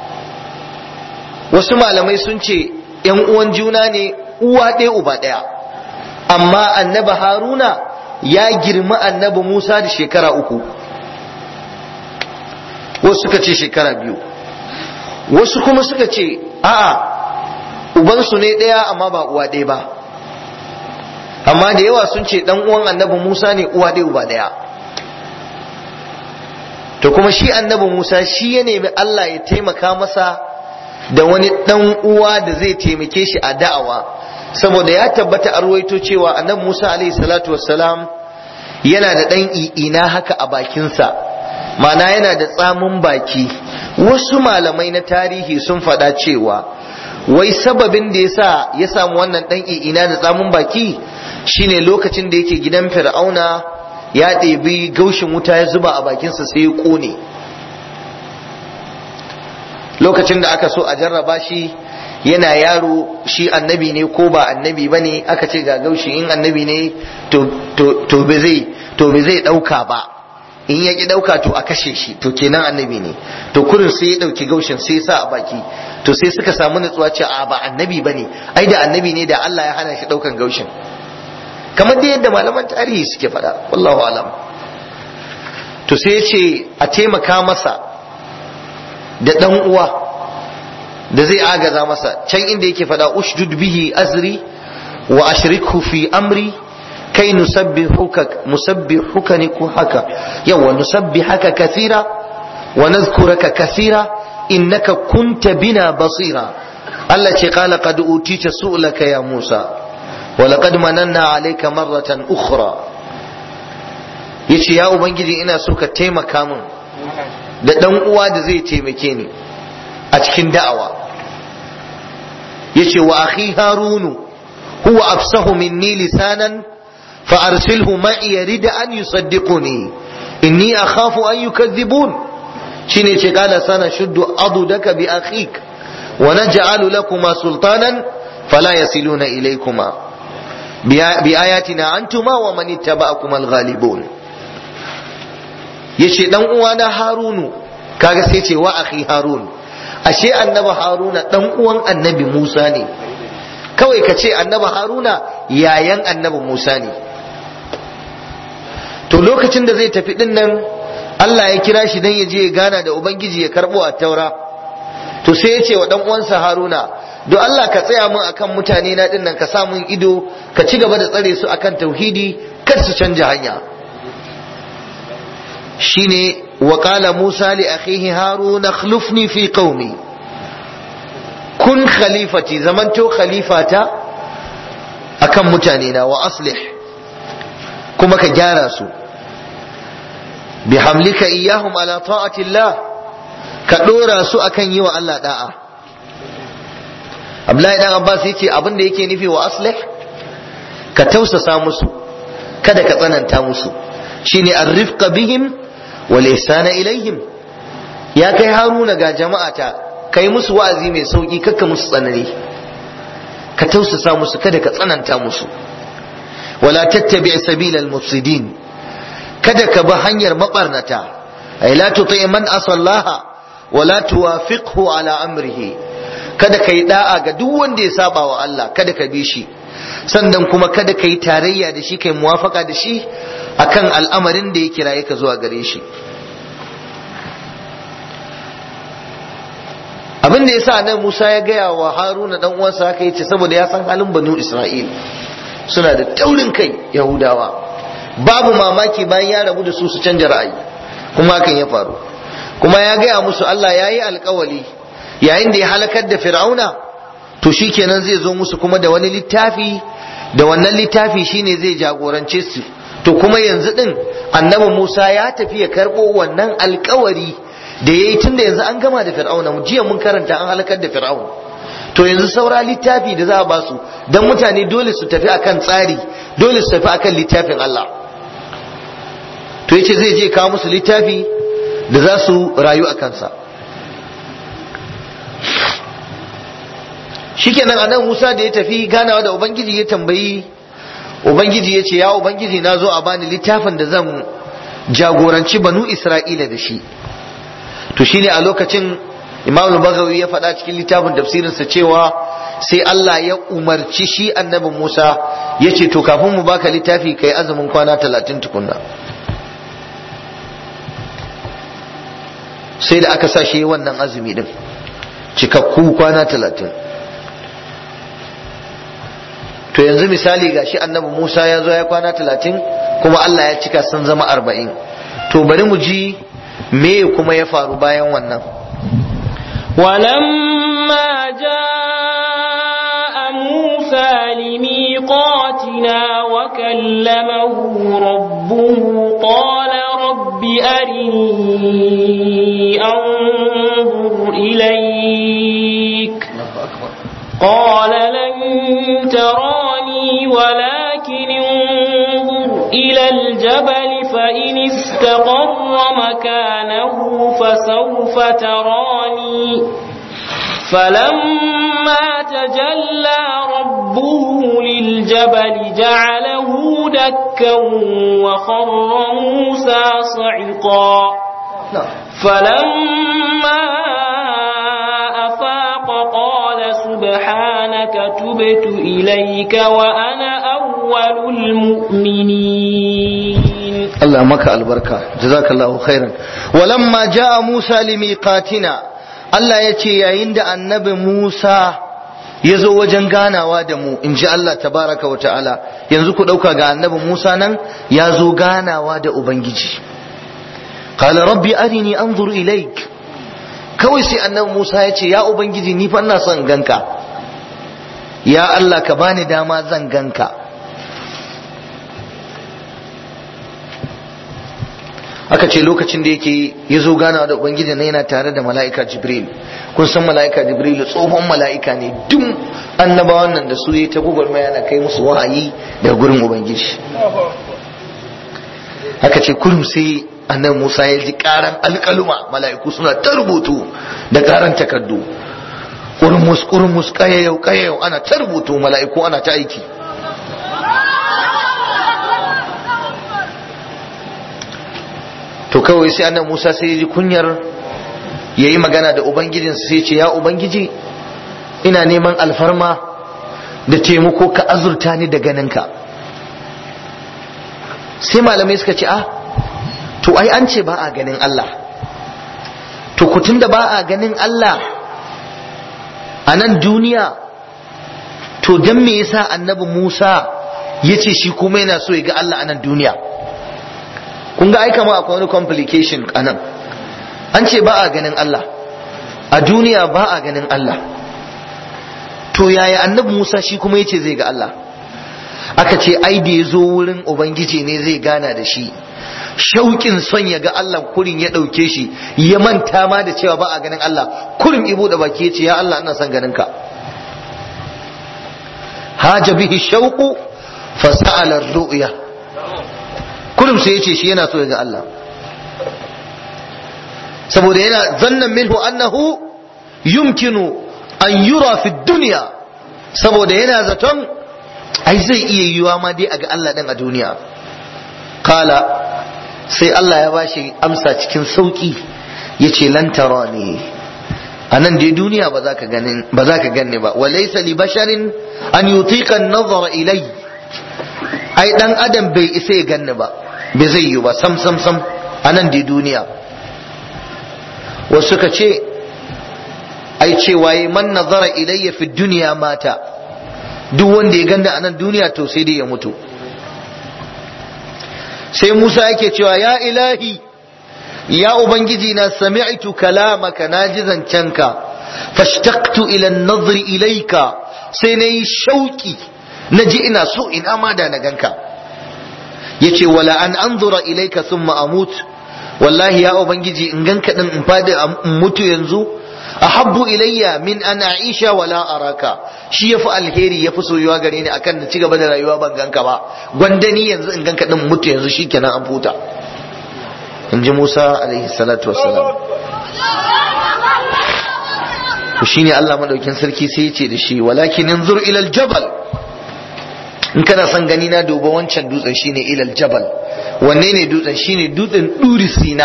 wasu malamai sun ce ‘yan uwan juna ne uwa ɗaya uba ɗaya amma annabi haruna ya girma annabi musa da shekara uku wasu suka ce shekara biyu wasu kuma suka ce a'a ubansu ne ɗaya amma ba uwa ɗaya ba amma da yawa sun ce ɗan uwan annabi musa ne uwa ɗaya uba ɗaya to kuma shi annabi musa shi ya nemi allah ya taimaka masa da wani ɗan uwa da zai taimake shi a da'awa saboda ya tabbata a ruwaito cewa annabi musa alaihi salatu wassalam yana da ɗan i'ina haka a bakinsa ma'ana yana da tsamin baki wasu malamai na tarihi sun faɗa cewa wai sababin da yasa ya samu wannan ɗan i'ina da tsamin baki shine lokacin da yake gidan fir'auna ya ɗebi gaushin wuta ya zuba a bakinsa sai ya ƙone lokacin da aka so a jarraba shi yana yaro shi annabi ne ko ba annabi ba ne aka ce ga gaushi in annabi ne to ba zai to ba zai ɗauka ba in ya ki ɗauka to a kashe shi to kenan annabi ne to kurin sai ya ɗauki gaushin sai ya sa a baki to sai suka samu nutsuwa ce a ba annabi ba ne ai da annabi ne da Allah ya hana shi ɗaukan gaushin kamar da yadda malaman tarihi suke faɗa wallahu alam to sai ya ce a taimaka masa da ɗan uwa da zai agaza masa can inda yake faɗa ushdud bihi azri wa ashrikhu fi amri kai nusabbihuka musabbihuka ne ko haka yawa nusabbihaka kathira wa nadhkuraka kathira innaka kunta bina basira Allah ce qala qad utita su'laka ya Musa wa laqad mananna alayka marratan ukhra yace ya ubangiji ina so ka taimaka min da dan uwa da zai taimake ni a cikin da'awa yace wa akhi harunu huwa afsahu minni lisanan fa arsilhu ma'i yarid an yusaddiquni inni akhafu an yukadhibun shine ce kana sana shuddu adudaka bi akhik wa naj'alu lakuma sultanan fala yasiluna ilaykuma bi ayatina antuma wa man ittaba'akum al-ghalibun yace dan uwana harunu kaga sai ce wa akhi harun ashe annabi haruna dan uwan annabi musa ne kawai ka ce annabi haruna yayan annabi musa ne to lokacin da zai tafi din nan Allah ya kira shi dan ya je ya gana da ubangiji ya karbo a taura to sai ya ce wa dan uwansa haruna don Allah ka tsaya mun akan mutane na din nan ka sa mun ido ka ci gaba da tsare su akan tauhidi kar su canja hanya shine وقال موسى لأخيه هارون اخلفني في قومي كن خليفتي زمنتو خليفة أكم متانينا وأصلح كما كجارسو بحملك إياهم على طاعة الله كدورا سو أكن يوى الله داء Abdullahi dan Abbas yace abin da yake nufi wa aslih ka tausasa musu kada ka tsananta musu shine arrifqa bihim wal ihsana ilaihim ya kai haruna ga jama'ata kai musu wa'azi mai sauki kakka musu tsanani ka tausasa musu kada ka tsananta musu wala tattabi sabilal mufsidin kada ka bi hanyar mabarnata ay la tuti man asallaha wala tuwafiqhu ala amrihi kada ka yi da'a ga duk wanda ya saba wa Allah kada ka bi shi sannan kuma kada ka yi tarayya da shi kai muwafaka da shi akan al'amarin da ya kiraye ka zuwa gare shi abin da yasa nan Musa ya gaya wa Haruna dan uwansa haka yace saboda ya san halin banu Isra'il suna da taurin kai Yahudawa babu mamaki bayan ya rabu da su su canja ra'ayi kuma hakan ya faru kuma ya gaya musu Allah ya yi alkawali yayin da ya halakar da Fir'auna to shikenan zai zo musu kuma da wani littafi da wannan littafi shine zai jagorance su to kuma yanzu din annabi Musa ya tafi ya karbo wannan alkawari da yayi tunda yanzu an gama da Fir'auna jiya mun karanta an halakar da Fir'auna to yanzu saura littafi da za a basu don mutane dole su tafi akan tsari dole su tafi akan littafin Allah to yace zai je kawo musu littafi da za su rayu a kansa shikenan anan Musa da ya tafi ganawa da Ubangiji ya tambayi Ubangiji ya ce ya Ubangiji na zo a bani littafin da zan jagoranci banu Isra'ila da shi to shine a lokacin Imam al-Baghawi ya faɗa cikin littafin tafsirinsa cewa sai Allah ya umarci shi annabi Musa ya ce to kafin mu baka littafi kai azumin kwana talatin tukunna sai da aka sa shi wannan azumi din cikakku kwana talatin to yanzu misali ga shi annabi Musa ya zo ya kwana talatin kuma Allah ya cika sun zama arba'in to bari mu ji me kuma ya faru bayan wannan ولما جاء موسى لميقاتنا وكلمه ربه قال رب أرني أنظر إليك قال لن تراني ولكن انظر إلى الجبل فإن استقر مكانه فسوف تراني فلما تجلى ربه للجبل جعله دكا وخر موسى صعقا فلما أفاق قال سبحانك تبت إليك وأنا أول المؤمنين Allah maka albarka jazakallahu khairan walamma jaa Musa limiqatina Allah ya ce yayin da annabi Musa ya zo wajen ganawa da mu in ji Allah tabaraka wa ta'ala yanzu ku ɗauka ga annabi Musa nan ya zo ganawa da Ubangiji qala rabbi arini anzur ilaik kawai sai annabi Musa ya ce ya Ubangiji ni fa ina son ganka ya Allah ka bani dama zan ganka aka ce lokacin da yake ya zo ganawa da ubangiji na yana tare da mala'ika jibril kun san mala'ika jibril tsohon mala'ika ne duk annabawan nan da su yi ta gwagwarmaya na kai musu wahayi daga gurin ubangiji aka ce kurum sai annabi musa ya ji karan alkaluma mala'iku suna ta rubutu da karan takardu kurmus kurmus kayayau kayayau ana ta rubutu mala'iku ana ta aiki to kawai sai annabi Musa sai ya ji kunyar yayi magana da ubangijin sai ce ya ubangiji ina neman alfarma da taimako ka azurta ni da ganinka sai malamai suka ce ah to ai an ce ba a ganin Allah to kutun da ba a ganin Allah a nan duniya to don me yasa annabi Musa ya ce shi kuma yana so ya ga Allah a nan duniya kun ga ai kama akwai wani complication anan an ce ba a ganin Allah a duniya ba a ganin Allah to yaya annabi Musa shi kuma yace zai ga Allah aka ce ai da ya zo wurin ubangiji ne zai gana da shi shauƙin son ya ga Allah kurin ya ɗauke shi ya manta ma da cewa ba a ganin Allah kurin ibo da baki ya ce ya Allah ina son ganin ka haja bihi shauqu fasa'ala ar-ru'ya kullum sai yace shi yana so ya ga Allah saboda yana zannan minhu annahu yumkinu an yura fi dunya saboda yana zaton ai zai iya yiwa ma dai a ga Allah din a duniya kala sai Allah ya bashi amsa cikin sauki yace lan tarani a nan dai duniya ba za ka ganin ba za ka ganni ba wa laysa li basharin an yutiqa an-nazara ilai ai dan adam bai isa ya ganni ba bai zai yi ba sam sam sam a nan dai duniya wasu ka ce ai cewa yi man nazara ilayya fi duniya mata duk wanda ya ganda a nan duniya to sai dai ya mutu sai Musa yake cewa ya ilahi ya ubangiji na sami'tu kalamaka naji zancenka fashtaqtu ila an-nazri ilayka sai nayi shauki naji ina so ina ma da na ganka yace wala an anzura ilayka thumma amut wallahi ya ubangiji in ganka din in fadi in mutu yanzu ahabbu ilayya min an aisha wala araka shi yafi alheri yafi soyuwa gare ni akan na cigaba da rayuwa ban ganka ba gwandani yanzu in ganka din mutu yanzu shikenan an futa in ji Musa alaihi salatu wassalam to shine Allah madaukin sarki sai ya ce da shi walakin inzur ila aljabal in kana son gani na duba wancan dutsen shine ila aljabal wanne ne dutsen shine dutsen duri sina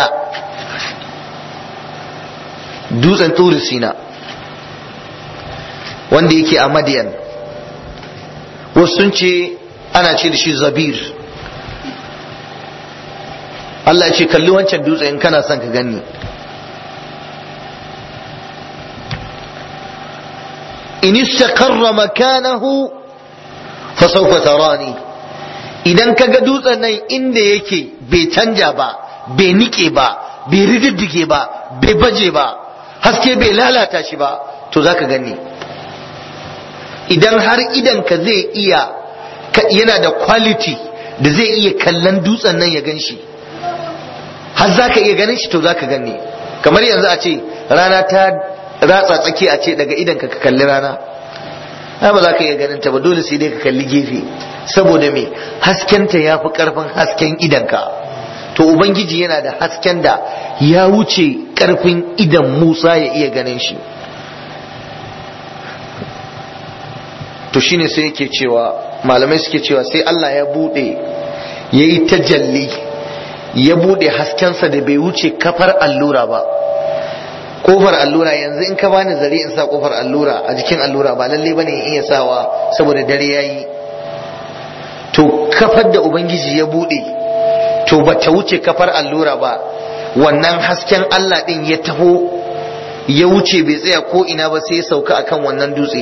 dutsen turi sina wanda yake a madiyan wasu sun ce ana ce da shi zabir Allah ce kalli wancan dutse in kana son ka gani in istaqarra makanahu fa sawfa tarani idan kaga dutsen nan inda yake bai canja ba bai nike ba bai rididdige ba bai baje ba haske bai lalata shi ba to zaka gani idan har idan ka zai iya yana da quality da zai iya kallon dutsen nan ya gan shi har zaka iya ganin shi to zaka gani kamar yanzu a ce rana ta ratsa tsaki a ce daga idan ka kalli rana ai ba za ka iya ganin ta ba dole sai dai ka kalli gefe saboda me haskenta ya fi karfin hasken idanka to ubangiji yana da hasken da ya wuce karfin idan musa ya iya ganin shi to shine sai yake cewa malamai suke cewa sai Allah ya bude ya yi tajalli ya bude haskensa da bai wuce kafar allura ba kofar allura yanzu in ka bani zare in sa kofar allura a jikin allura ba lalle bane in iya sawa saboda dare yayi to kafar da ubangiji ya bude to ba ta wuce kafar allura ba wannan hasken Allah din ya taho ya wuce bai tsaya ko ina ba sai ya sauka akan wannan dutse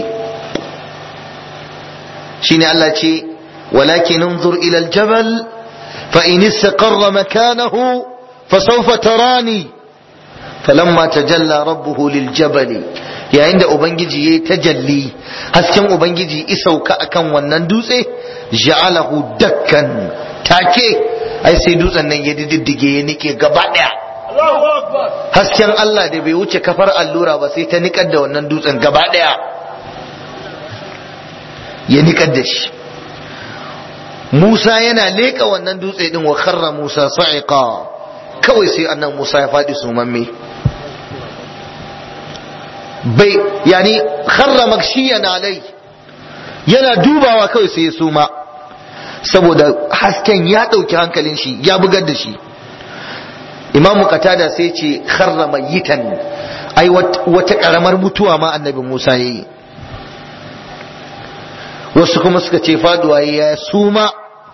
shine Allah ce walakin انظر ila aljabal fa in istaqarra makanahu fasawfa tarani falamma tajalla rabbuhu liljabal yayin da ubangiji yayi tajalli hasken ubangiji isauka akan wannan dutse ja'alahu dakkan take ai sai dutsen nan ya diddige ya nike gaba daya hasken Allah da bai wuce kafar allura ba sai ta nikar da wannan dutsen gaba daya ya nikar da shi Musa yana leka wannan dutse din wa kharra Musa sa'iqa kawai sai annan Musa ya faɗi sumamme bai yani kharra makshiyan alai yana dubawa kawai sai ya suma saboda hasken ya ɗauki hankalin shi ya bugar da shi imamu qatada sai ce kharra mayitan ai wata karamar mutuwa ma annabi Musa yayi wasu kuma suka ce faduwa ya suma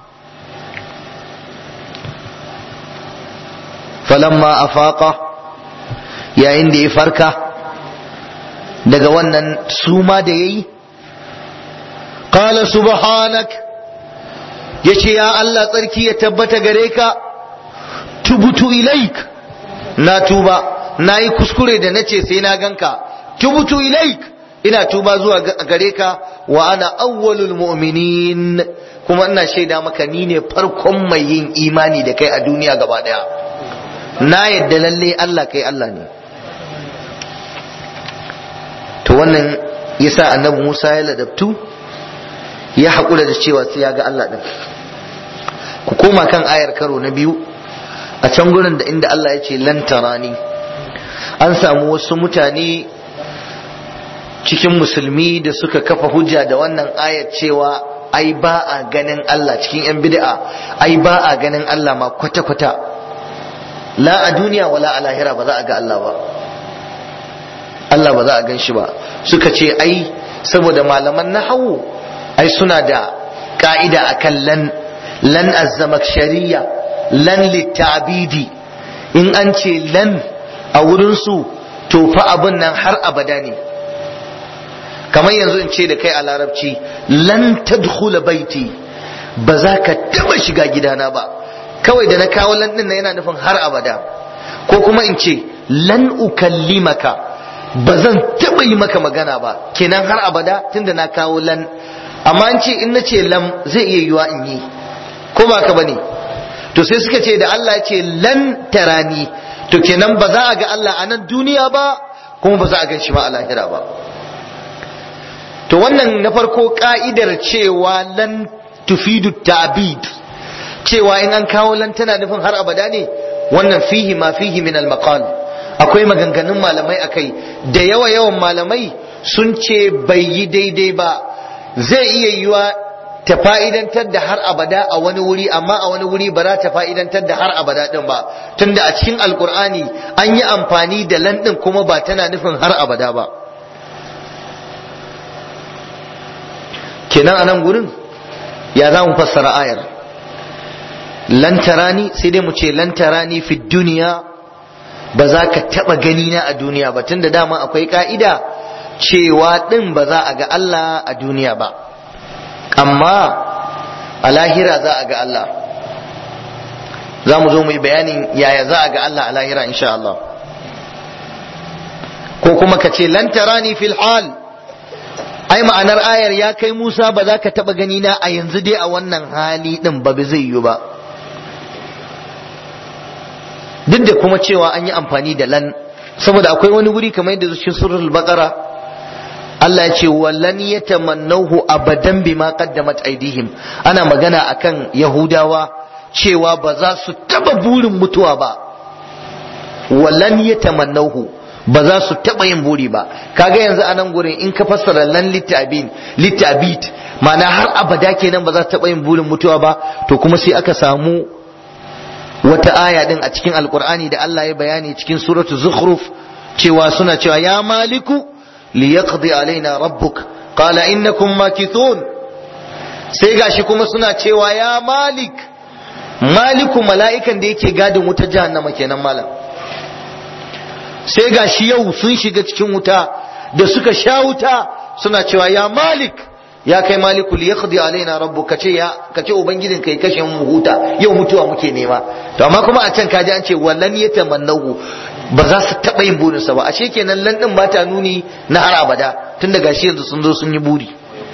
falamma afaqa yayin da ya farka daga wannan suma da yayi qala subhanak yace ya Allah tsarki ya tabbata gare ka tubutu ilaik na tuba na yi kuskure da nace sai na ganka tubutu ilaik ina tuba zuwa gare ka wa ana awwalul mu'minin kuma ina shaida maka ni ne farkon mai yin imani da kai a duniya gaba daya na yadda lalle Allah kai Allah ne to wannan yasa annabi Musa ya ladabtu ya haƙura da cewa sai ya ga Allah ɗin ku koma kan ayar karo na biyu a can gurin da inda Allah ya ce lantarani an samu wasu mutane cikin musulmi da suka kafa hujja da wannan ayar cewa ai ba a ganin Allah cikin 'yan bid'a ai ba a ganin Allah ma kwata-kwata la a duniya wala a lahira ba za a ga Allah ba Allah ba za a gan shi ba suka ce ai saboda malaman nahawu ai suna da ka'ida akan lan lan azzamakshariya lan littabidi in an ce lan a wurinsu to fa abin nan har abada ne kamar yanzu in ce da kai a larabci lan tadkhula baiti ba za ka taba shiga gidana ba kawai da na kawo lan din yana nufin har abada ko kuma in ce lan ukallimaka ba zan taba yi maka magana ba kenan har abada tunda na kawo lan amma an ce in na ce lam zai iya yiwa in yi ko ba ka bane to sai suka ce da Allah ya ce lan tarani to kenan ba za a ga Allah a nan duniya ba kuma ba za a gan shi ma a lahira ba to wannan na farko ka'idar cewa lan tufidu ta'bid cewa in an kawo lan tana nufin har abada ne wannan fihi ma fihi min al maqal akwai maganganun malamai akai da yawa yawan malamai sun ce bai yi daidai ba zai iya yiwa ta fa'idantar da har abada a wani wuri amma a wani wuri ba za ta fa'idantar da har abada din ba tunda a cikin alkur'ani an yi amfani da lan din kuma ba tana nufin har abada ba kenan a nan gurin ya za mu fassara ayar lantarani sai dai mu ce lantarani fi duniya ba za ka taba gani na a duniya ba tunda dama akwai ka'ida cewa din ba za a ga Allah a duniya ba amma a lahira za a ga Allah za mu zo mu yi bayanin yaya za a ga Allah a lahira insha Allah ko kuma ka ce lantarani fil hal ai ma'anar ayar ya kai Musa ba za ka taɓa gani na a yanzu dai a wannan hali ɗin ba zai yi ba duk da kuma cewa an yi amfani da lan saboda akwai wani wuri kamar yadda cikin surul baqara Allah ya ce wallan yatamannahu abadan bima qaddamat aidihim ana magana akan yahudawa cewa ba za su taba burin mutuwa ba wallan yatamannahu ba za su taba yin buri ba kaga yanzu a nan gurin in ka fassara lan litabin litabit ma'ana har abada kenan ba za su taba yin burin mutuwa ba to kuma sai aka samu wata aya din a cikin alkur'ani da Allah ya bayani cikin suratu zukhruf cewa suna cewa ya maliku liyaqdi alaina rabbuk qala innakum makithun sai gashi kuma suna cewa ya malik maliku mala'ikan da yake gadin wuta jahannama kenan malam sai gashi yau sun shiga cikin wuta da suka sha wuta suna cewa ya malik ya kai maliku li yaqdi alaina rabbu kace ya kace ubangijin kai kashe mu huta yau mutuwa muke nema to amma kuma a can kaji an ce wallan yatamannahu ba za su taba yin burin sa ba ashe kenan lan din ba ta nuni na har abada tun daga shi yanzu sun zo sun yi buri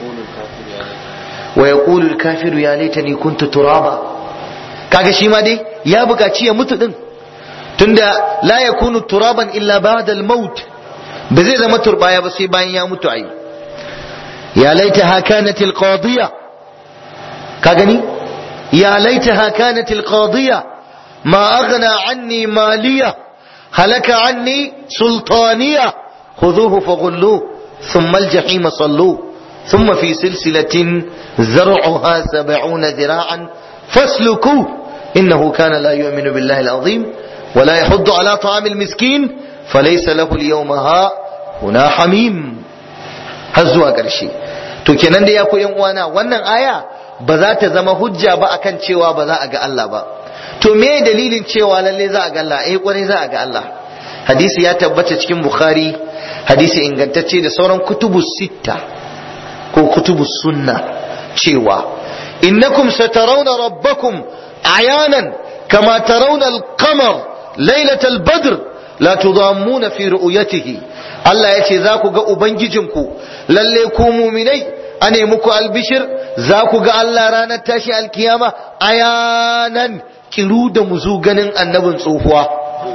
wa yaqulu al-kafiru ya laitani kuntu turaba kaga shi ma dai ya buƙaci ya mutu din tunda la yakunu turaban illa ba'da al-maut ba zai zama turbaya ba sai bayan ya mutu ai يا ليتها كانت القاضية كاغني يا ليتها كانت القاضية ما أغنى عني مالية هلك عني سلطانية خذوه فغلوه ثم الجحيم صلوه ثم في سلسلة زرعها سبعون ذراعا فاسلكوه إنه كان لا يؤمن بالله العظيم ولا يحض على طعام المسكين فليس له اليوم ها هنا حميم har zuwa ƙarshe to kenan da ya ku yan uwana wannan aya ba za ta zama hujja ba akan cewa ba za a ga Allah ba to me dalilin cewa lalle za a ga Allah eh kwarai za a ga Allah hadisi ya tabbata cikin bukhari hadisi ingantacce da sauran kutubu sitta ko kutubu sunna cewa innakum satarawna rabbakum ayanan kama tarawna al-qamar lailatal badr la tudammuna fi ru'yatihi Allah ya ce za ku ga Ubangijinku lalle ku muminai a ne muku albishir za ku ga Allah ranar tashi alkiyama ayanan kiru da muzu ganin annabin tsohuwa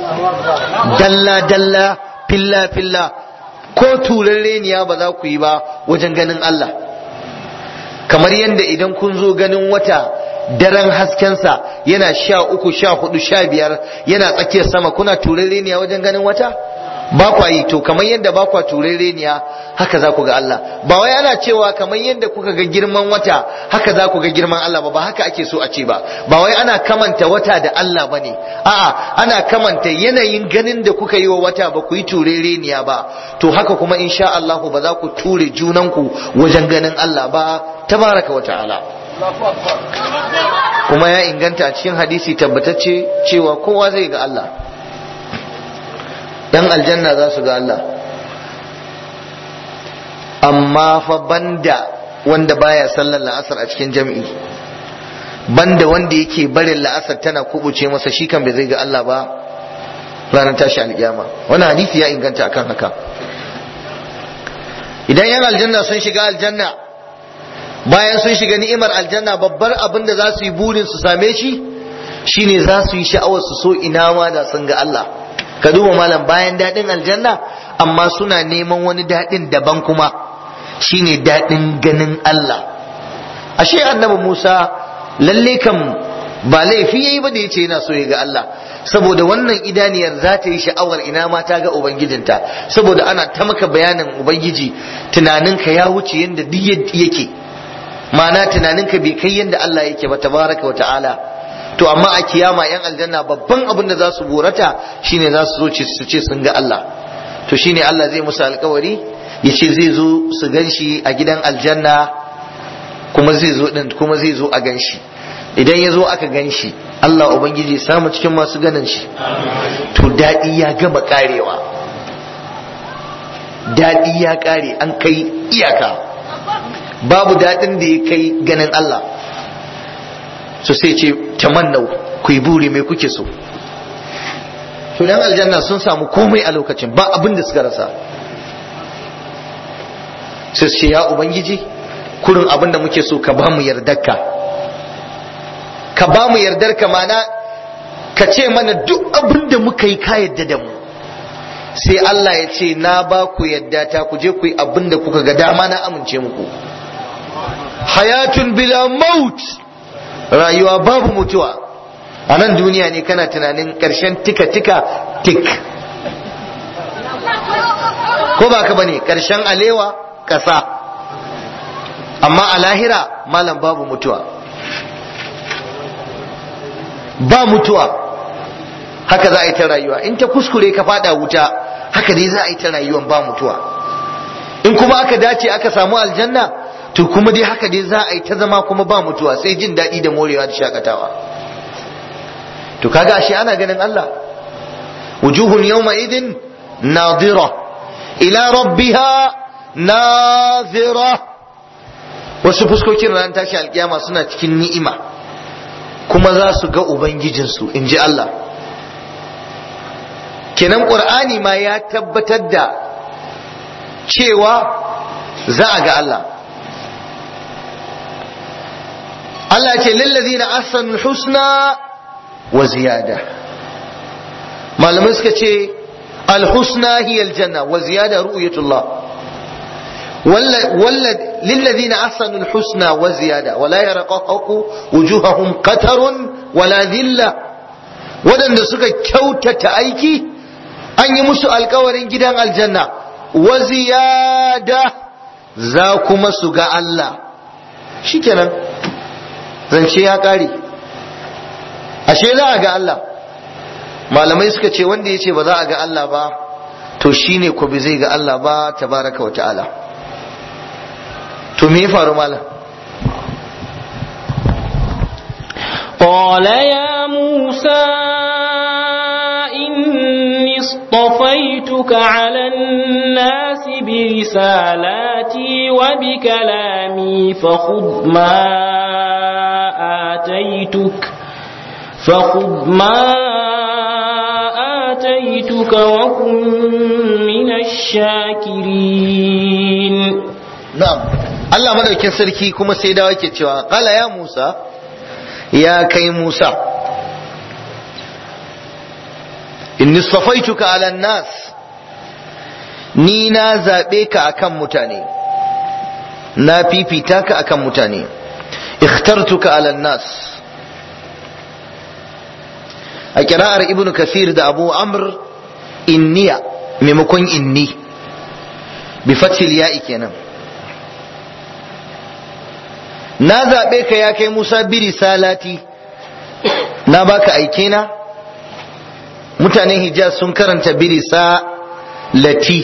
dalla dalla filla filla ko turarreniya ba za ku yi ba wajen ganin Allah kamar yadda idan kun zo ganin wata daren haskensa yana sha uku sha hudu sha biyar yana tsakiyar sama kuna turarreniya wajen ganin wata ba kwa yi to kamar yadda ba kwa turereniya haka za ku ga Allah ba wai ana cewa kamar yadda kuka ga girman wata haka za ku ga girman Allah ba ba haka ake so a ce ba ba wai ana kamanta wata da Allah ba ne a'a ana kamanta yanayin ganin da kuka yi wa wata ba ku yi turereniya ba to haka kuma insha Allah ba za ku ture junanku wajen ganin Allah ba tabaraka wa ta'ala kuma ya inganta a cikin hadisi tabbatacce cewa kowa zai ga Allah yan aljanna za su ga Allah amma fa banda wanda baya sallar la'asar a cikin jam'i banda wanda yake barin la'asar tana kubuce masa shi kan bai zai ga Allah ba ranar tashi alkiyama wani hadisi ya inganta akan haka idan yan aljanna sun shiga aljanna bayan sun shiga ni'imar aljanna babbar abin da za su yi burin su same shi shine za su yi sha'awar su so ina ma da sun ga Allah ka duba malam bayan daɗin aljanna amma suna neman wani daɗin daban kuma shine daɗin ganin Allah ashe annabi Musa lalle kam ba laifi yayi ba da yace yana so ya ga Allah saboda wannan idaniyar za ta yi sha'awar ina ma ta ga ubangijinta saboda ana ta maka bayanin ubangiji tunaninka ya wuce yadda duk yake ma'ana tunaninka bai kai yadda Allah yake ba tabaraka wa ta'ala to amma a kiyama yan aljanna babban abin da za su burata shine za su zo su ce sun ga Allah to shine Allah zai musu alkawari ya ce zai zo su gan shi a gidan aljanna kuma zai zo din kuma zai zo a gan shi idan ya zo aka gan shi Allah Ubangiji samu cikin masu ganin shi to daɗi ya gama ƙarewa daɗi ya ƙare an kai iyaka babu daɗin da ya kai ganin Allah so sai ce tamannau ku yi buri mai kuke so to dan aljanna sun samu komai a lokacin ba abin da suka rasa sai ce ya ubangiji kurin abin da muke so ka ba mu yardarka ka ba mu yardar ka mana ka ce mana duk abin da muka yi ka yadda da mu sai Allah ya ce na ba ku yadda ta ku je ku yi abin da kuka ga dama na amince muku hayatun bila maut rayuwa babu mutuwa a nan duniya ne kana tunanin ƙarshen tika tika tik ko ba ka bane ƙarshen alewa ƙasa amma a lahira malam babu mutuwa ba mutuwa haka za a yi ta rayuwa in ta kuskure ka fada wuta haka dai za a yi ta rayuwan ba mutuwa in kuma aka dace aka samu aljanna to kuma dai haka dai za a yi ta zama kuma ba mutuwa sai jin daɗi da morewa da shakatawa to kaga ashe ana ganin Allah wujuhun yawma idin nadira ila rabbiha nazira wasu fuskokin ran tashi alkiyama suna cikin ni'ima kuma za su ga Ubangijinsu in ji Allah. Kenan ƙur'ani ma ya tabbatar da cewa za a ga Allah. Allah ce lallazi na asanul husna wa ziyada. Malamai suka ce alhusna hiya aljanna wa ziyada ru'yatullah. للذين أحسنوا الحسنى وزيادة ولا يرقق وجوههم قتر ولا ذلة ودن سكا كوتة أيكي أن يمسوا القورين جدا الجنة وزيادة ذاكما سكا الله شكرا zance ya ƙare ashe za a ga Allah malamai suka ce wanda ya ce ba za a ga Allah ba to shine ko bai zai ga Allah ba tabaraka wa ta'ala to me ya faru malam قال يا موسى إني اصطفيتك على الناس برسالاتي وبكلامي فخذ ما آتيتك فخذ ما آتيتك وكن من الشاكرين na'am Allah madaukin sarki kuma sai dawo yake cewa qala ya Musa ya kai Musa inni safaituka ala nas ni na zabe ka akan mutane na fifita ka akan mutane ikhtartuka ala nas a kira'ar ibnu kasir da abu amr inniya maimakon inni bi fatil ya'i kenan na zaɓe ka ya kai Musa biri salati na baka aike na mutanen Hijaz sun karanta biri salati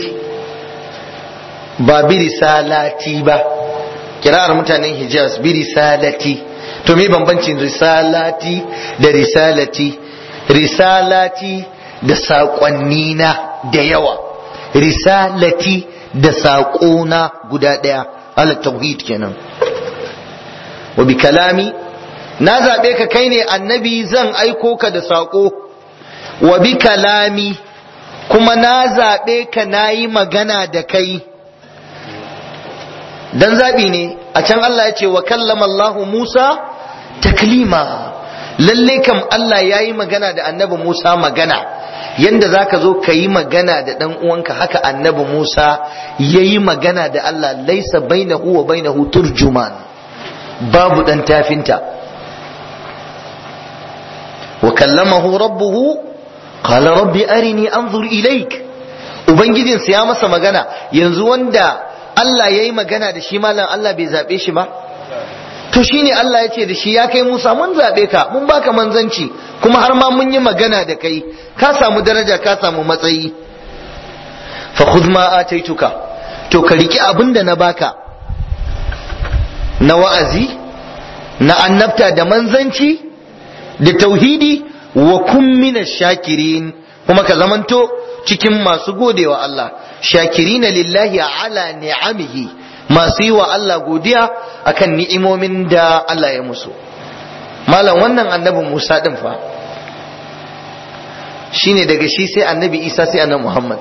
ba biri salati ba kira'ar mutanen Hijaz biri salati to me bambancin risalati da risalati risalati da saƙonnina da yawa risalati da saƙona guda ɗaya ala tauhid kenan wa bi kalami na zaɓe ka kai ne annabi zan aiko ka da saƙo wa bi kalami kuma na zaɓe ka na yi magana da kai dan zaɓi ne a can Allah ya ce wa kallama Allahu Musa taklima lalle kam Allah ya yi magana da annabi Musa magana yanda zaka zo ka yi magana da dan uwanka haka annabi Musa yayi magana da Allah laisa bainahu wa bainahu turjuman babu dan tafinta wa kallamahu rabbuhu qala rabbi arini anzur ilaik ubangijinsa ya masa magana yanzu wanda Allah yayi magana da shi malam Allah bai zabe shi ba to shine Allah ya ce da shi ya kai Musa mun zabe ka mun baka manzanci kuma har ma mun yi magana da kai ka samu daraja ka samu matsayi fa khudh ma ataituka to ka riki abin da na baka na wa'azi na annabta da manzanci da tauhidi wa kun mina shakirin kuma ka zamanto cikin masu godewa Allah shakirina lillahi ala ni'amihi masu yi wa Allah godiya akan ni'imomin da Allah ya musu malam wannan annabin Musa din fa shine daga shi sai annabi Isa sai annabi Muhammad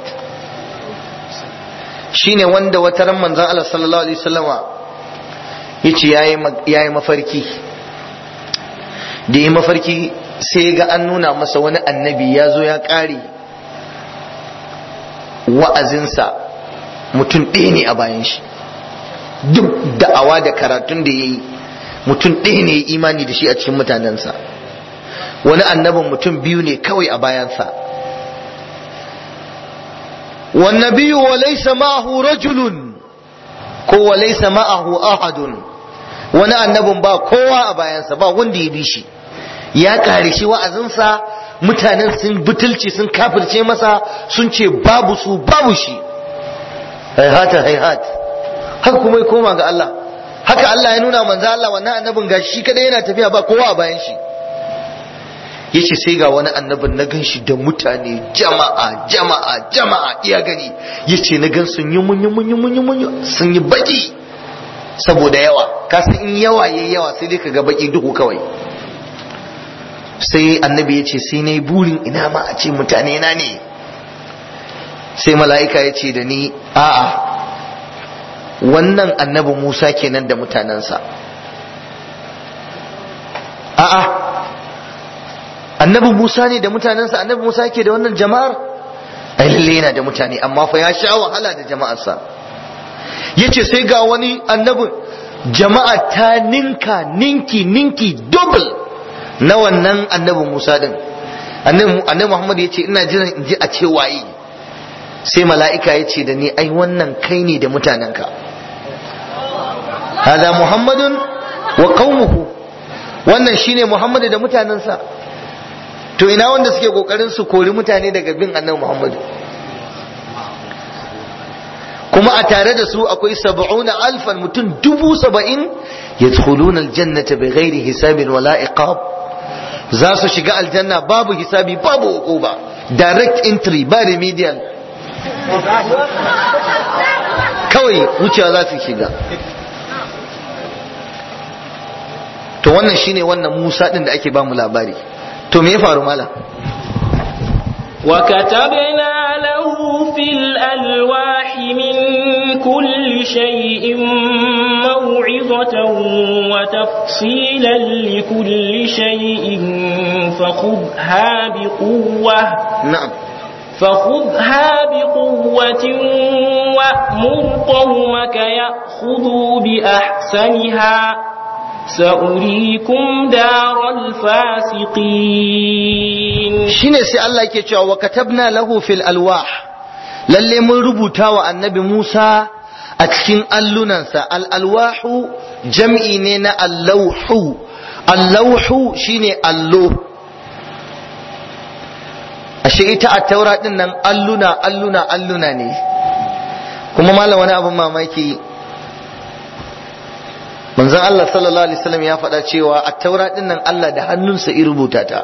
shine wanda wata ran manzon Allah sallallahu alaihi wasallama yace yayi yayi mafarki da yi mafarki sai ga an nuna masa wani annabi ya zo ya ƙare wa'azinsa mutum ɗaya ne a bayan shi duk da'awa da karatun da ya yi mutum ɗaya ne imani da shi a cikin mutanensa wani annabin mutum biyu ne kawai a bayansa والنبي وليس معه رجل ko walaisa ma'ahu ahadun wani annabin ba kowa a bayansa ba wanda ya bi shi ya kare shi wa'azinsa mutanen sun butulci sun kafirce masa sun ce babu su babu shi haihata haihat haka kuma ya koma ga Allah haka Allah ya nuna manzo Allah wannan annabin gashi shi kadai yana tafiya ba kowa a bayan shi yace sai ga wani annabin na gan shi da mutane jama'a jama'a jama'a iya gani yace na gan sun yi munyi munyi munyi munyi sun yi baki saboda yawa ka san in yawa yayi yawa sai dai kaga baki duhu kawai sai annabi yace sai nayi burin ina ma a ce mutane na ne sai mala'ika ya ce da ni a'a wannan annabi Musa kenan da mutanensa a'a annabi Musa ne da mutanensa annabi Musa yake da wannan jama'ar ai lalle yana da mutane amma fa ya sha wahala da jama'arsa yace sai ga wani annabi jama'a ta ninka ninki ninki double na wannan annabi Musa din annabi annabi Muhammad yace ina jiran in ji a ce waye sai mala'ika yace da ni ai wannan kai ne da mutanenka hada muhammadun wa qaumuhu wannan shine Muhammad da mutanensa to ina wanda suke kokarin su kori mutane daga bin annabi Muhammad kuma a tare da su akwai sab'una alfan mutum dubu saba'in yadkhuluna aljannata bighairi hisabin wala iqab za su shiga aljanna babu hisabi babu uquba direct entry ba remedial kawai wucewa za su shiga to wannan shine wannan Musa din da ake ba mu labari to me ya faru mala وكتبنا له في الألواح من كل شيء موعظة وتفصيلا لكل شيء فخذها بقوة na'am فخذها بقوة وأمر قومك يأخذوا بأحسنها سأريكم دار الفاسقين shine sai Allah yake cewa wa katabna lahu fil alwah lalle mun rubuta wa annabi Musa a cikin allunansa al alwahu jam'i ne na allauhu allauhu shine allo ashe ita a taura din nan alluna alluna alluna ne kuma malam wani abin mamaki manzon Allah sallallahu alaihi wasallam ya faɗa cewa a taura din nan Allah da hannunsa ya rubuta ta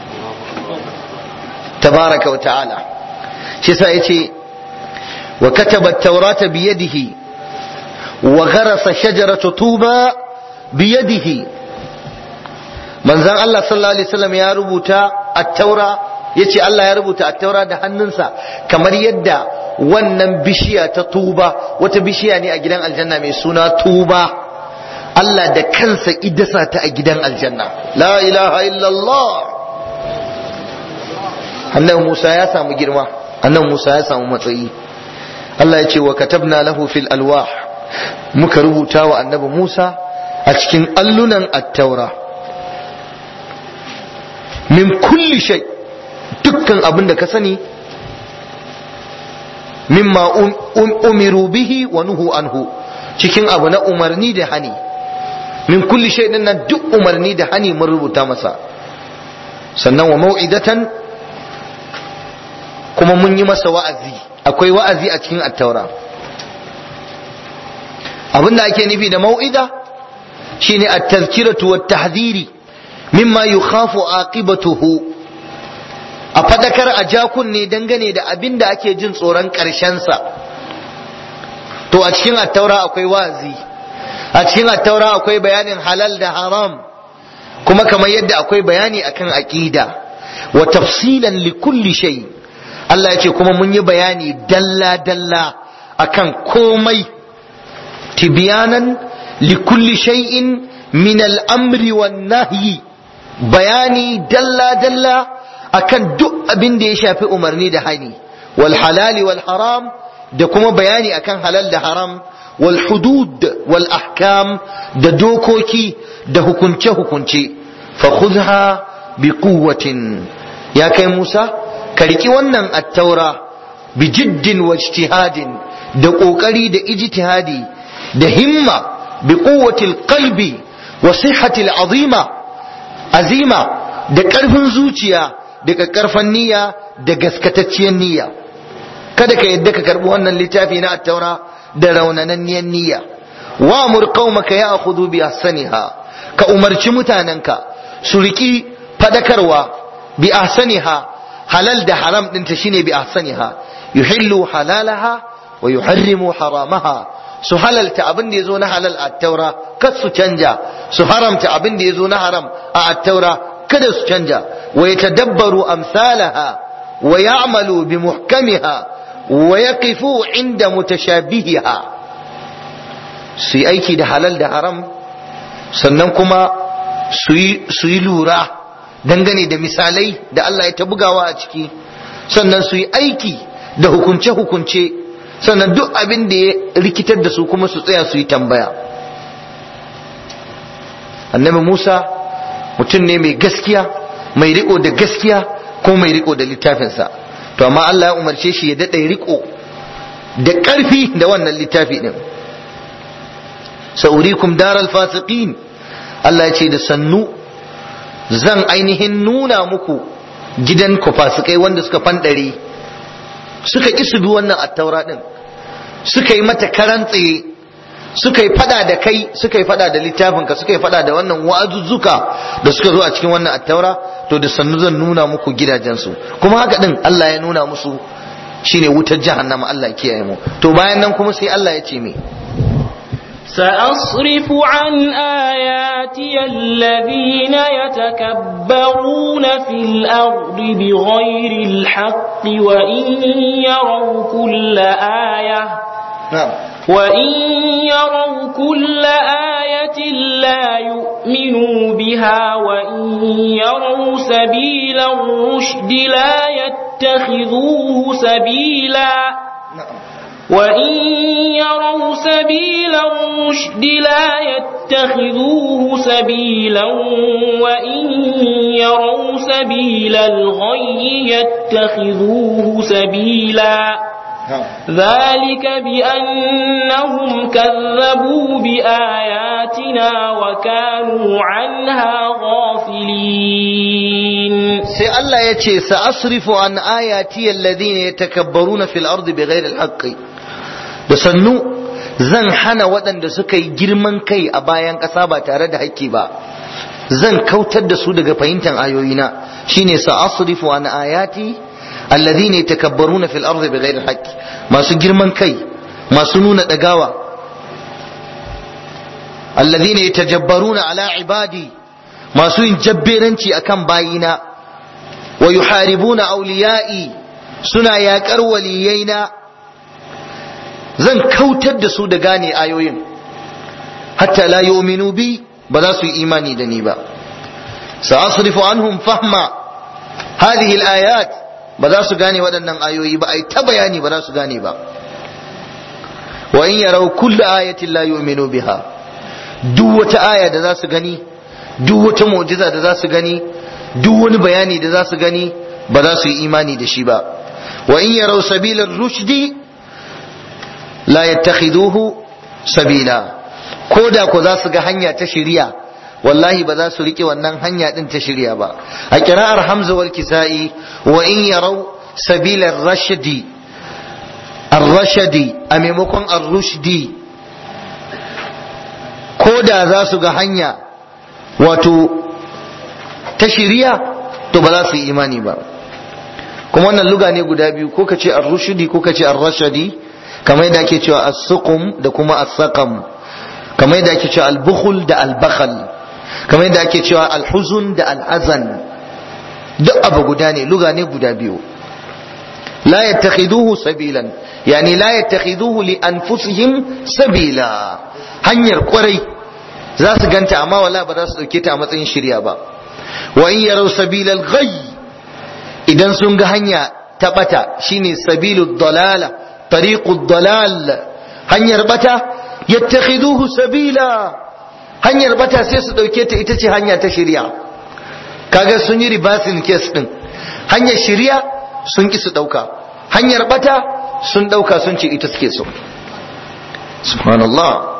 tabaraka wa ta'ala shi sa yace wa kataba at-taurata bi yadihi wa gharasa shajaratu tuba bi yadihi manzon Allah sallallahu alaihi wasallam ya rubuta at-taura yace Allah ya rubuta at-taura da hannunsa kamar yadda wannan bishiya ta tuba wata bishiya ne a gidan aljanna mai suna tuba Allah da kansa idasa ta a gidan aljanna la ilaha illallah annabi Musa ya samu girma annabi Musa ya samu matsayi Allah ya ce wa katabna lahu fil alwah muka rubuta wa annabi Musa a cikin allunan at-taura min kulli shay dukkan abin da ka sani mimma umiru bihi wa nuhu anhu cikin abu na umarni da hani min kulli shay din nan duk umarni da hani mun rubuta masa sannan wa mau'idatan kuma mun yi masa wa'azi akwai wa'azi a cikin attaura abinda ake nufi da mau'ida shine at-tazkiratu wat-tahdhiri mimma yukhafu aqibatuhu a fadakar a jakunne dangane da abin da ake jin tsoron sa to a cikin attaura akwai wa'azi a cikin attaura akwai bayanin halal da haram kuma kamar yadda akwai bayani akan aqida wa tafsilan li kulli shay Allah ya ce kuma mun yi bayani dalla dalla akan komai tibyanan li kulli shay'in min al-amri wan nahyi bayani dalla dalla akan duk abin da ya shafi umarni da hani wal halali wal haram da kuma bayani akan halal da haram wal hudud wal ahkam da dokoki da hukunce hukunce fa khudha bi quwwatin ya kai Musa ka riki wannan attaura bi jiddin wa ijtihadin da kokari da ijtihadi da himma bi quwwatil qalbi wa sihhatil azima azima da karfin zuciya da karfan niyya da gaskatacciyar niyya kada ka yadda ka karbi wannan littafi na attaura da raunananniyar niyya wa amur qaumaka ya'khudhu bi ahsaniha ka umarci mutanenka su riki fadakarwa bi ahsaniha halal da haram ɗinta shine bi ahsaniha yuhillu halalaha wa yuharrimu haramaha su halalta abin da yazo na halal a taura kar su canja su haramta abin da yazo na haram a taura kada su canja wa yatadabbaru amsalaha wa ya'malu bi muhkamiha wa yaqifu inda mutashabihiha su yi aiki da halal da haram sannan kuma su yi lura dangane da misalai da Allah ya ta bugawa a ciki sannan su yi aiki da hukunce-hukunce sannan duk abin da ya rikitar da su kuma su tsaya su yi tambaya annabi Musa mutum ne mai gaskiya mai riko da gaskiya ko mai riko da littafinsa to amma Allah ya umarce shi ya daɗa riko da ƙarfi da wannan littafi ɗin sa'urikum daral fasiqin Allah ya ce da sannu zan ainihin nuna muku gidan ku fasikai wanda suka fanɗare suka ƙi su bi wannan attaura ɗin suka yi mata karan tsaye suka yi fada da kai suka yi fada da littafinka suka yi fada da wannan wa'azuzzuka da suka zo a cikin wannan attaura to da sannu zan nuna muku gidajensu kuma haka ɗin Allah ya nuna musu shine wutar jahannama Allah ya kiyaye mu to bayan nan kuma sai Allah ya ce me سأصرف عن آياتي الذين يتكبرون في الأرض بغير الحق وإن يروا كل آية نعم وإن يروا كل آية لا يؤمنوا بها وإن يروا سبيل الرشد لا يتخذوه سبيلا نعم وإن يروا سبيل الرشد لا يتخذوه سبيلا وإن يروا سبيل الغي يتخذوه سبيلا نعم ذلك بأنهم كذبوا بآياتنا وكانوا عنها غافلين sai Allah ya ce sa'asrifu an ayati alladhina yatakabbaruna fil ardi bighairi alhaqqi da sannu zan hana waɗanda suka yi girman kai a bayan ƙasa ba tare da haƙƙi ba zan kautar da su daga fahimtar ayoyina shine sa'asrifu an ayati alladhina yatakabbaruna fil ardi bighairi alhaqqi masu girman kai masu nuna dagawa alladhina yatajabbaruna ala ibadi masu yin jabberanci akan bayina wa yuharibuna awliya'i suna yaƙar waliyaina zan kautar da su da gane ayoyin hatta la yu'minu bi ba za su yi imani da ni ba sa'asrifu anhum fahma hadhihi al-ayat ba za su gane waɗannan ayoyi ba ai ta bayani ba za su gane ba wa in yarau kullu ayatin la yu'minu biha duk wata aya da za su gani duk wata mu'jiza da za su gani duk wani bayani da za su gani ba za su yi imani da shi ba wa in yarau sabilar rushdi la yattakhiduhu sabila ko da ko za su ga hanya ta shiriya wallahi ba za su rike wannan hanya din ta shirya ba a kira'ar hamza wal kisa'i wa in yarau sabilar rashdi ar-rashdi a maimakon ar-rushdi ko da za su ga hanya wato ta shirya to ba za su yi imani ba kuma wannan luga ne guda biyu ko ka ce ar-rushdi ko ka ce ar-rashdi kamar yadda ake cewa as-suqum da kuma as-saqam kamar yadda ake cewa al-bukhl da al-bakhal kamar yadda ake cewa alhuzun da al'azan duk abu guda ne luga ne guda biyu la yattakhiduhu sabilan yani la yattakhiduhu li anfusihim sabila hanyar kwarai za su ganta amma wala ba za su dauke ta a matsayin shirya ba wa in yarau sabilal ghayy idan sun ga hanya ta bata shine sabilud dalala tariqud dalal hanyar bata yattakhiduhu sabila hanyar bata sai su ɗauke ta ita ce hanya ta shirya kaga sun yi ribasin kes ɗin hanyar shirya sun ki su ɗauka hanyar bata sun ɗauka sun ce ita suke so subhanallah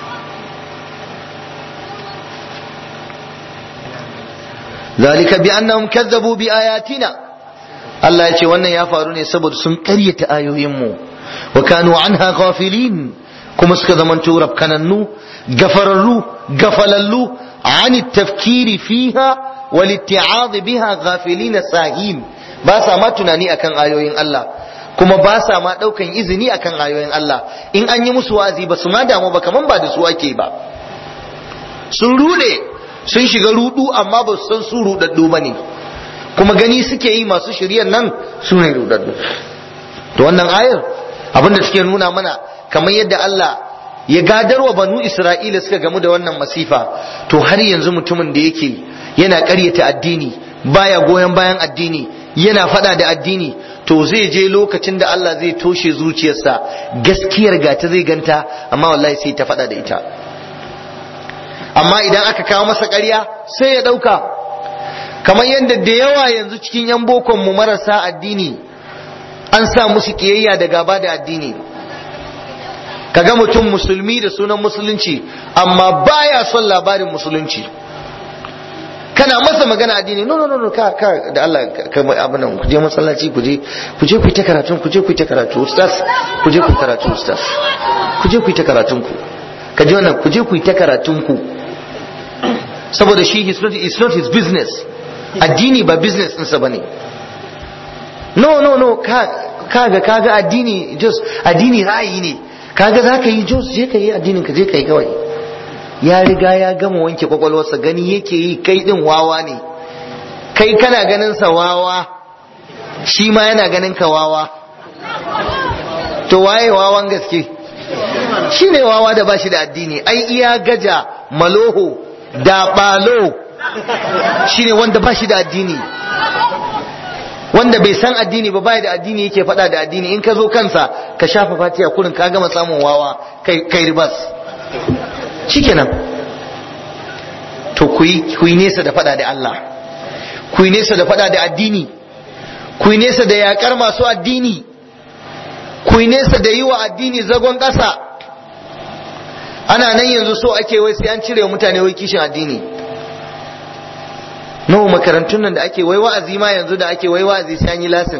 ذلك بأنهم كذبوا بآياتنا Allah ya ce wannan ya faru ne saboda sun ƙaryata ayoyinmu wa kanu anha ghafilin kuma suka zamanto rafkanannu gafararru gafalallu ani tafkiri fiha wal itti'ad biha ghafilin sahin ba sa ma tunani akan ayoyin Allah kuma ba sa ma daukan izini akan ayoyin Allah in an yi musu wazi ba su ma damu ba kaman ba da su ake ba sun rude sun shiga rudu amma ba su san su rudaddu bane kuma gani suke yi masu shiryan nan su ne rudaddu to wannan ayar abinda suke nuna mana kamar yadda Allah ya gadarwa banu Isra'ila suka gamu da wannan masifa to har yanzu mutumin da yake yana ƙaryata addini baya goyon bayan addini yana fada da addini to zai je lokacin da Allah zai toshe zuciyarsa gaskiyar gata zai ganta amma wallahi sai ta fada da ita amma idan aka kawo masa ƙarya sai ya ɗauka kamar yadda da yawa yanzu cikin 'yan bokon mu marasa addini an sa musu kiyayya da gaba da addini kaga mutum musulmi da sunan musulunci amma baya son labarin musulunci kana masa magana addini no no no no ka ka da Allah ka abin nan ku je masallaci ku je ku je ku ta karatu ku je ku ta karatu ustaz ku je ku karatu ustaz ku je ku ta karatun ku ka ji wannan ku je ku ta karatun ku saboda shi it's not, it's not his business addini ba business ɗinsa bane no no no ka kaga kaga addini just addini ra'ayi ne kaga za ka yi jos je ka yi addinin ka je ka yi kawai ya riga ya gama wanke kwakwalwarsa gani yake yi kai din wawa ne kai kana ganin sa wawa shi ma yana ganin ka wawa to waye wawan gaske shi ne wawa da bashi da addini ai iya gaja maloho da balo shi ne wanda bashi da addini wanda bai san addini ba bai da addini yake faɗa da addini in ka zo kansa ka shafa fatiya kurin ka gama samun wawa kai kai ribas shikenan to ku yi nesa da faɗa da Allah ku yi nesa da faɗa da addini ku yi nesa da yakar masu addini ku yi nesa da yi wa addini zagon ƙasa ana nan yanzu so ake wai sai an cire wa mutane wai kishin addini nawa makarantun nan da ake wai wa'azi ma yanzu da ake wai wa'azi sai an yi lasin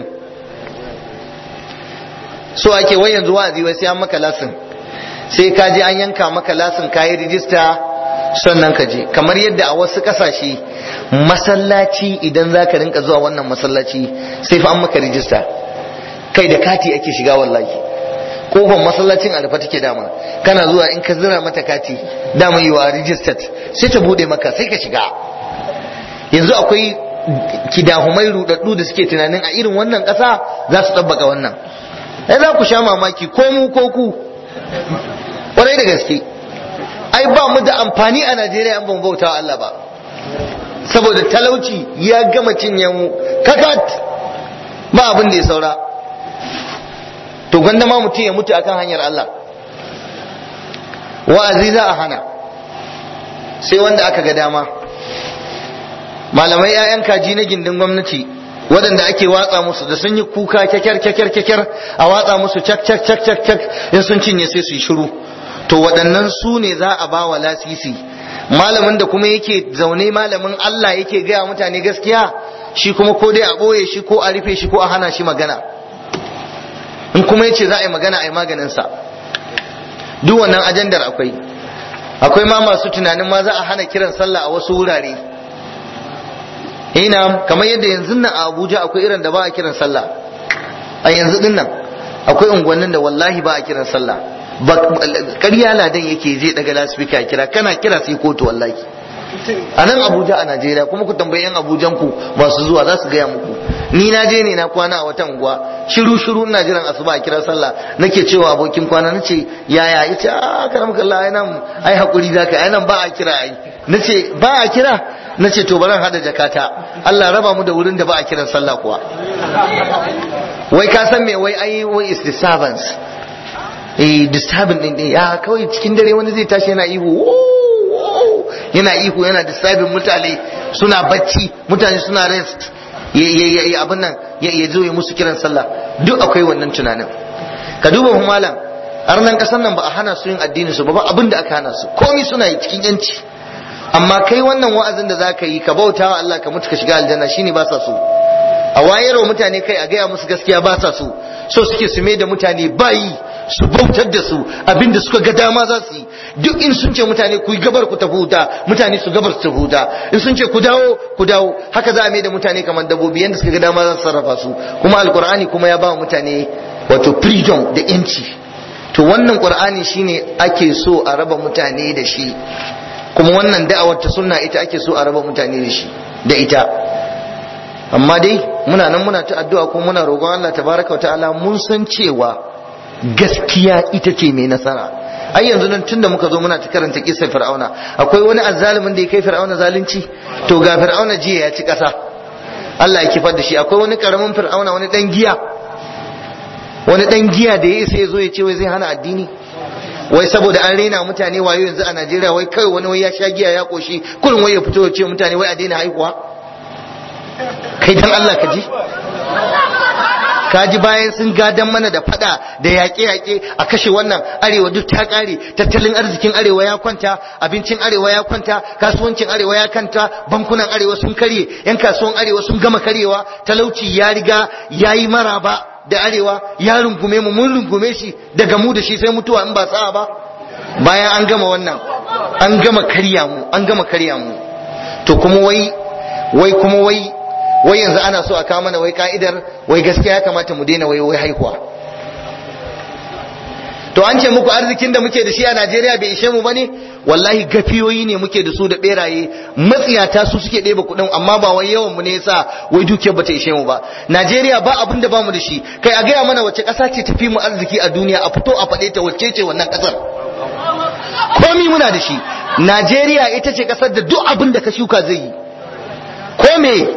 so ake wai yanzu wa'azi wai sai an maka lasin sai ka je an yanka maka lasin ka yi rijista sannan ka je kamar yadda a wasu kasashe masallaci idan za ka rinka zuwa wannan masallaci sai fa an maka rijista kai da kati ake shiga wallahi kofar masallacin a rufe take dama kana zuwa in ka zira mata kati dama yi wa registered sai ta bude maka sai ka shiga yanzu akwai kidahumai rudaddu da suke tunanin a irin wannan ƙasa za su tabbaka wannan ai za ku sha mamaki ko mu ko ku kwarai da gaske ai ba mu da amfani a Najeriya an ban bauta Allah ba saboda talauci ya gama cinye mu kakat ba abin da ya saura to gwanda ma mutum ya mutu akan hanyar Allah wa'azi za a hana sai wanda aka ga dama malamai 'ya'yan kaji na gindin gwamnati waɗanda ake watsa musu da sun yi kuka kyakkyar kyakkyar kyakkyar a watsa musu cak cak cak cak cak in sun cinye sai su yi shiru to waɗannan su ne za a ba wa lasisi malamin da kuma yake zaune malamin Allah yake gaya mutane gaskiya shi kuma ko dai a ɓoye shi ko a rufe shi ko a hana shi magana in kuma yace za a yi magana a yi maganinsa duk wannan ajandar akwai akwai ma masu tunanin ma za a hana kiran sallah a wasu wurare ina kamar yadda yanzu nan a Abuja akwai irin da ba a kiran sallah a yanzu din nan akwai unguwannin da wallahi ba a kiran sallah ƙarya ladan yake zai daga lasfika kira kana kira sai kotu wallahi a nan Abuja a Najeriya kuma ku tambayi yan Abujan ku masu zuwa za su gaya muku ni na je ne na kwana a wata unguwa shiru shiru ina jiran asuba a kira sallah nake cewa abokin kwana nace yaya yace a karam kallah ai nan ai hakuri zaka ai nan ba a kira ai nace ba a kira nace to baran hada jakata Allah raba mu da wurin da ba a kiran sallah kuwa wai ka san me wai ai wai is disturbance eh disturbing din din ya kawai cikin dare wani zai tashi yana ihu yana ihu yana disturbing mutane suna bacci mutane suna rest ya abin nan ya zo ya musu kiran sallah duk akwai wannan tunanin ka duba mu malam har nan kasan nan ba a hana su yin addini su ba ba abin da aka hana su komai suna yi cikin yanci amma kai wannan wa'azin da zaka yi ka bauta wa Allah ka mutu ka shiga aljanna shine ba sa so a wayarwa mutane kai a gaya musu gaskiya ba sa so so suke su mai da mutane bayi su bautar da su abinda suka ga dama za su yi duk in sun ce mutane ku yi gabar ku tafi wuta mutane su gabar su tafi wuta in sun ce ku dawo ku dawo haka za a mai da mutane kamar dabbobi yanda suka ga dama za su sarrafa su kuma alkur'ani kuma ya ba mutane wato freedom da yanci to wannan qur'ani shine ake so a raba mutane da shi kuma wannan da'awar ta sunna ita ake so a raba mutane da shi da ita amma dai muna nan muna ta addu'a kuma muna roƙon Allah tabaraka wa ta'ala mun san cewa gaskiya ita ce mai nasara ai yanzu nan tunda muka zo muna ta karanta kisar fir'auna akwai wani azzalimin da ya kai fir'auna zalunci to ga fir'auna jiya ya ci ƙasa Allah ya kifar da shi akwai wani karamin fir'auna wani dan giya wani dan giya da ya isa ya zo ya ce wai zai hana addini wai saboda an rena mutane wayo yanzu a Najeriya wai kai wani wai ya sha giya ya koshi kullum wai ya fito ya ce mutane wai a daina haihuwa kai dan Allah ka ji kaji bayan sun gadan mana da fada da yaƙe-yaƙe a kashe wannan arewa duk ta ƙare tattalin arzikin arewa ya kwanta abincin arewa ya kwanta kasuwancin arewa ya kanta bankunan arewa sun karye yan kasuwan arewa sun gama karyewa talauci ya riga ya yi maraba da arewa ya rungume mu mun rungume shi daga mu da shi sai mutuwa in ba sa'a ba bayan an gama wannan an gama karya mu an gama karya mu to kuma wai wai kuma wai wai yanzu ana so a kawo mana wai ka'idar wai gaskiya ya kamata mu daina wai wai haihuwa to an ce muku arzikin da muke da shi a Najeriya bai ishe mu bane wallahi gafiyoyi ne muke da su da beraye matsiyata su suke ɗeba kuɗin amma ba wai yawan mu ne yasa wai dukiyar bata ishe mu ba Najeriya ba abin da bamu da shi kai a gaya mana wace ƙasa ce tafi mu arziki a duniya a fito a faɗe ta wacce ce wannan ƙasar komi muna da shi Najeriya ita ce ƙasar da duk abin da ka shuka zai yi ko me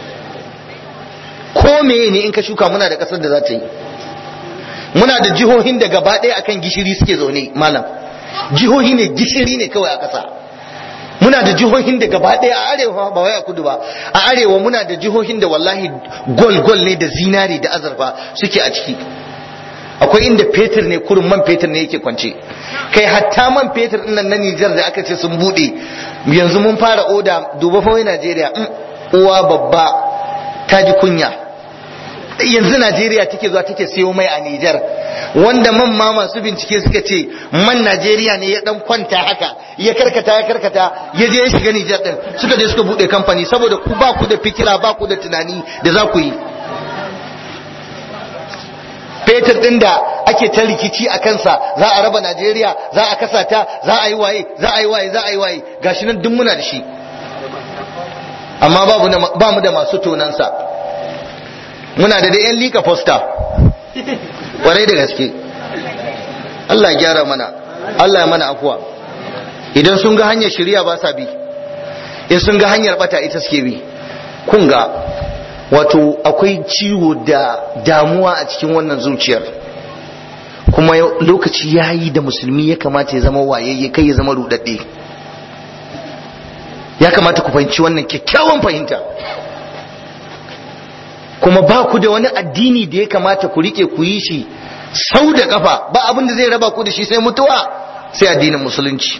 ko meye ne in ka shuka muna da kasar da za ta yi muna da jihohin da gaba ɗaya akan gishiri suke zaune malam jihohi ne gishiri ne kawai a ƙasa muna da jihohin da gaba ɗaya a arewa ba wai a kudu ba a arewa muna da jihohin da wallahi gol gol ne da zinari da azurfa suke a ciki akwai inda fetur ne kurin man fetur ne yake kwance kai hatta man fetur ɗin nan na Nijar da aka ce sun buɗe yanzu mun fara oda duba fa wai Najeriya uwa babba ta ji kunya yanzu Najeriya take zuwa take siyo mai a Nijar wanda man ma masu bincike suka ce man Najeriya ne ya dan kwanta haka ya karkata ya karkata ya je ya shiga Nijar din suka je suka bude kamfani saboda ku ba ku da fikira ba ku da tunani da za ku yi fetur din da ake ta rikici a kansa za a raba Najeriya za a kasa ta za a yi waye za a yi waye za a yi waye gashi nan duk muna da shi amma ba mu da masu tonansa muna da da yan lika fosta kwarai da gaske Allah ya gyara mana Allah ya mana afuwa idan sun ga hanyar shirya ba sa bi in sun ga hanyar bata ita suke bi kun ga wato akwai ciwo da damuwa a cikin wannan zuciyar kuma lokaci ya yi da musulmi ya kamata ya zama wayayye kai ya zama rudadde ya kamata ku fahimci wannan kyakkyawan fahimta kuma ba ku da wani addini da ya kamata ku rike ku yi shi sau da kafa ba abin da zai raba ku da shi sai mutuwa sai addinin musulunci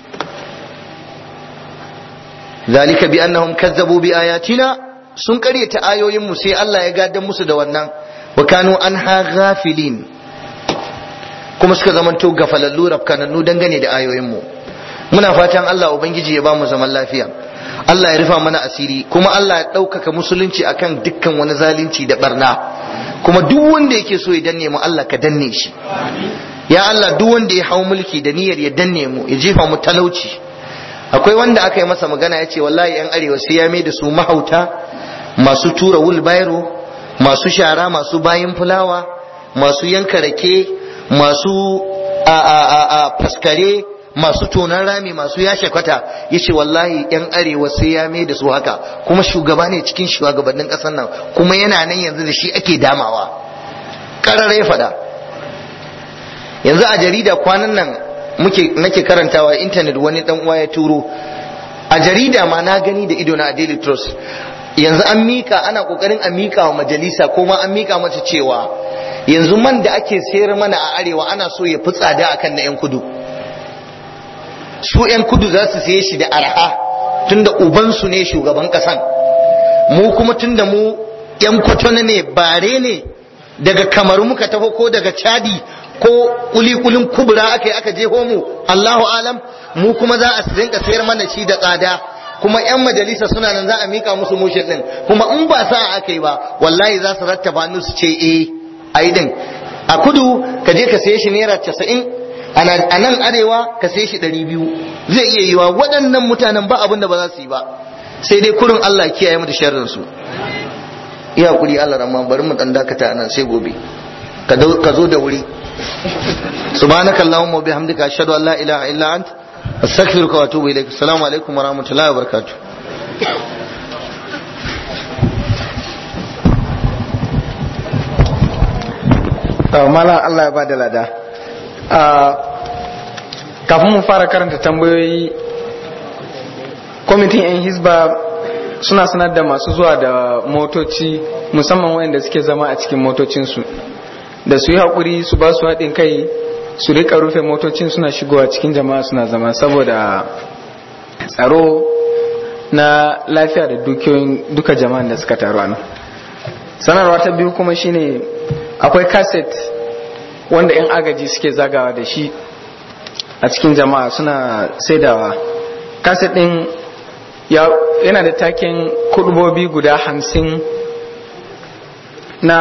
zalika bi annahum kazzabu bi ayatina sun karyata ayoyin mu sai Allah ya gadan musu da wannan wa kanu anha ghafilin kuma suka zamanto gafalallu rafkanannu dangane da ayoyin mu muna fatan Allah ubangiji ya ba mu zaman lafiya Allah ya rufa mana asiri kuma Allah ya ɗaukaka musulunci akan dukkan wani zalunci da barna kuma duk wanda yake so ya danne mu Allah ka danne shi ya Allah duk wanda ya hau mulki da niyyar ya danne mu ya jefa mu talauci akwai wanda aka yi masa magana ya ce wallahi yan arewa sai ya mai da su mahauta masu tura wulbairo masu shara masu bayin fulawa masu yanka rake masu a a a, a faskare masu tonan rami masu yashe kwata ya ce wallahi yan arewa sai ya mai da su haka kuma shugaba ne cikin shugabannin ƙasar nan kuma yana nan yanzu da shi ake damawa ƙarara ya faɗa yanzu a jarida kwanan nan muke nake karantawa intanet wani dan uwa ya turo a jarida ma na gani da ido na a daily trust yanzu an mika ana kokarin a mika wa majalisa ko ma an mika mata cewa yanzu man da ake sayar mana a arewa ana so ya fi tsada akan na yan kudu su 'yan kudu za su siye shi da arha tunda ubansu ne shugaban kasan mu kuma tunda mu 'yan kwatona ne bare ne daga kamaru muka taho ko daga chadi ko kulikulin kubura aka yi aka je mu allahu alam mu kuma za a rinka sayar mana shi da tsada kuma 'yan majalisa suna nan za a mika musu mushin din kuma in ba sa aka yi ba wallahi za su rattaba hannu su ce eh ai din a kudu ka je ka saye shi naira casa'in a nan arewa ka sai shi ɗari biyu zai iya yiwa waɗannan mutanen ba abin da ba za su yi ba sai dai kurin Allah kiyaye mu da sharrin su iya kuri Allah ramma bari mu dan dakata nan sai gobe ka zo da wuri subhanaka allahumma wa bihamdika ashhadu an la ilaha illa ant astaghfiruka wa atubu ilaik assalamu alaikum wa rahmatullahi wa barakatuh Malam Allah ya ba da lada. kafin mu fara karanta tambayoyi kwamitin 'yan hisba suna sanar da masu zuwa da motoci musamman wayanda suke zama a cikin motocinsu da su yi haƙuri su ba su haɗin kai su rika rufe motocin suna shigowa cikin jama'a suna zama saboda tsaro na lafiya da dukiyoyin duka jama'an da suka taru a nan sanarwa ta biyu kuma shine akwai kaset wanda 'yan agaji suke zagawa da shi a cikin jama'a suna saidawa kaset din yana da taken kudubobi guda hamsin na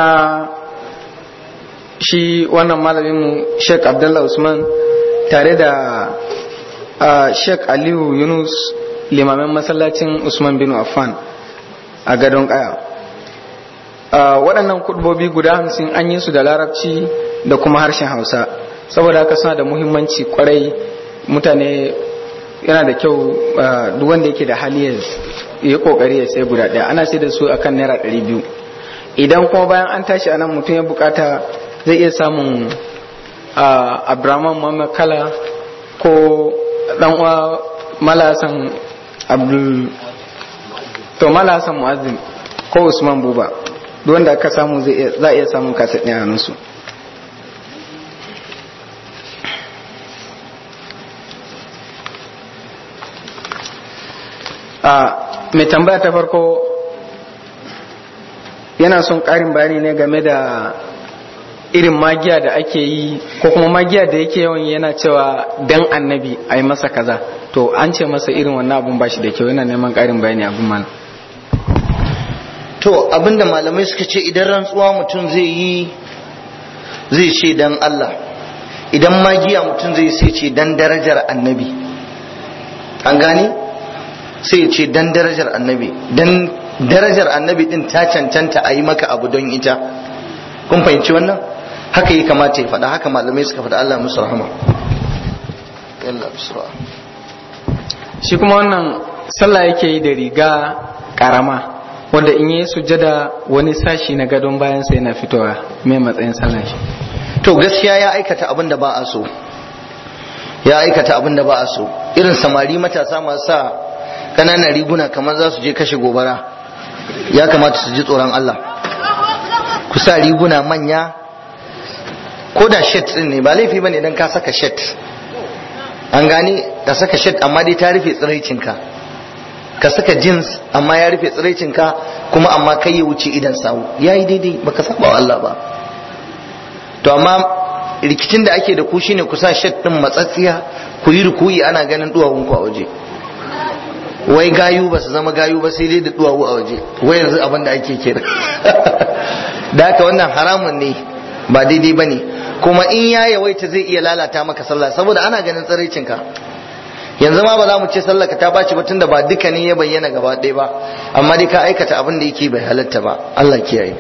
shi wannan malaminmu sheik abdullah usman tare da sheik aliyu yunus limamin masallacin usman bin affan a gadon kaya waɗannan kudubobi guda hamsin an yi su da larabci da kuma harshen hausa saboda haka suna da muhimmanci kwarai mutane yana da kyau duk wanda yake da hali ya yi kokari ya sai guda ɗaya ana sai da su akan naira ɗari biyu idan kuma bayan an tashi anan mutum ya bukata zai iya samun abraman muhammad kala ko dan uwa malasan abdul to malasan muazzin ko usman buba duk wanda aka samu za a iya samun kasa ɗaya su mai tambaya ta farko yana son ƙarin bayani ne game da irin magiya da ake yi ko kuma magiya da yake yawan yana cewa dan annabi a yi masa kaza to an ce masa irin wannan abun ba shi da kyau yana neman ƙarin bayani abun mana to abinda malamai suka ce idan rantsuwa mutum zai yi zai ce dan Allah idan magiya mutum zai sai ce dan darajar annabi an gane sai ce dan darajar annabi dan darajar annabi din ta cancanta a yi maka abu don ita kun fahimci wannan haka yi kamata ya faɗa haka malamai suka faɗa Allah musu rahama yalla bisra shi kuma wannan sallah yake yi da riga karama wanda in yi sujjada wani sashi na gadon bayan sai yana fitowa mai matsayin sallan shi to gaskiya ya aikata abin da ba a so ya aikata abin da ba a so irin samari matasa masu sa kananan riguna kamar za su je kashe gobara ya kamata su ji tsoron Allah ku sa riguna manya ko da shet din ne ba laifi bane idan ka saka shet an gane ka saka shet amma dai ta rufe tsiraicinka ka saka jeans amma ya rufe tsiraicinka kuma amma kai ya wuce idan sawu yayi daidai baka saba wa Allah ba to amma rikicin da ake da ku shine ku sa shet din matsatsiya ku yi rukuyi ana ganin duwawun ku a waje wai gayu ba su zama gayu ba sai dai da duwawu a waje wai yanzu abin da ake kira da haka wannan haramun ne ba daidai ba ne kuma in ya yawaita zai iya lalata maka sallah saboda ana ganin tsiraicin ka yanzu ma ba za mu ce sallah ka ta baci ba tunda ba duka ne ya bayyana gaba ɗaya ba amma dai ka aikata abin da yake bai halatta ba Allah kiyaye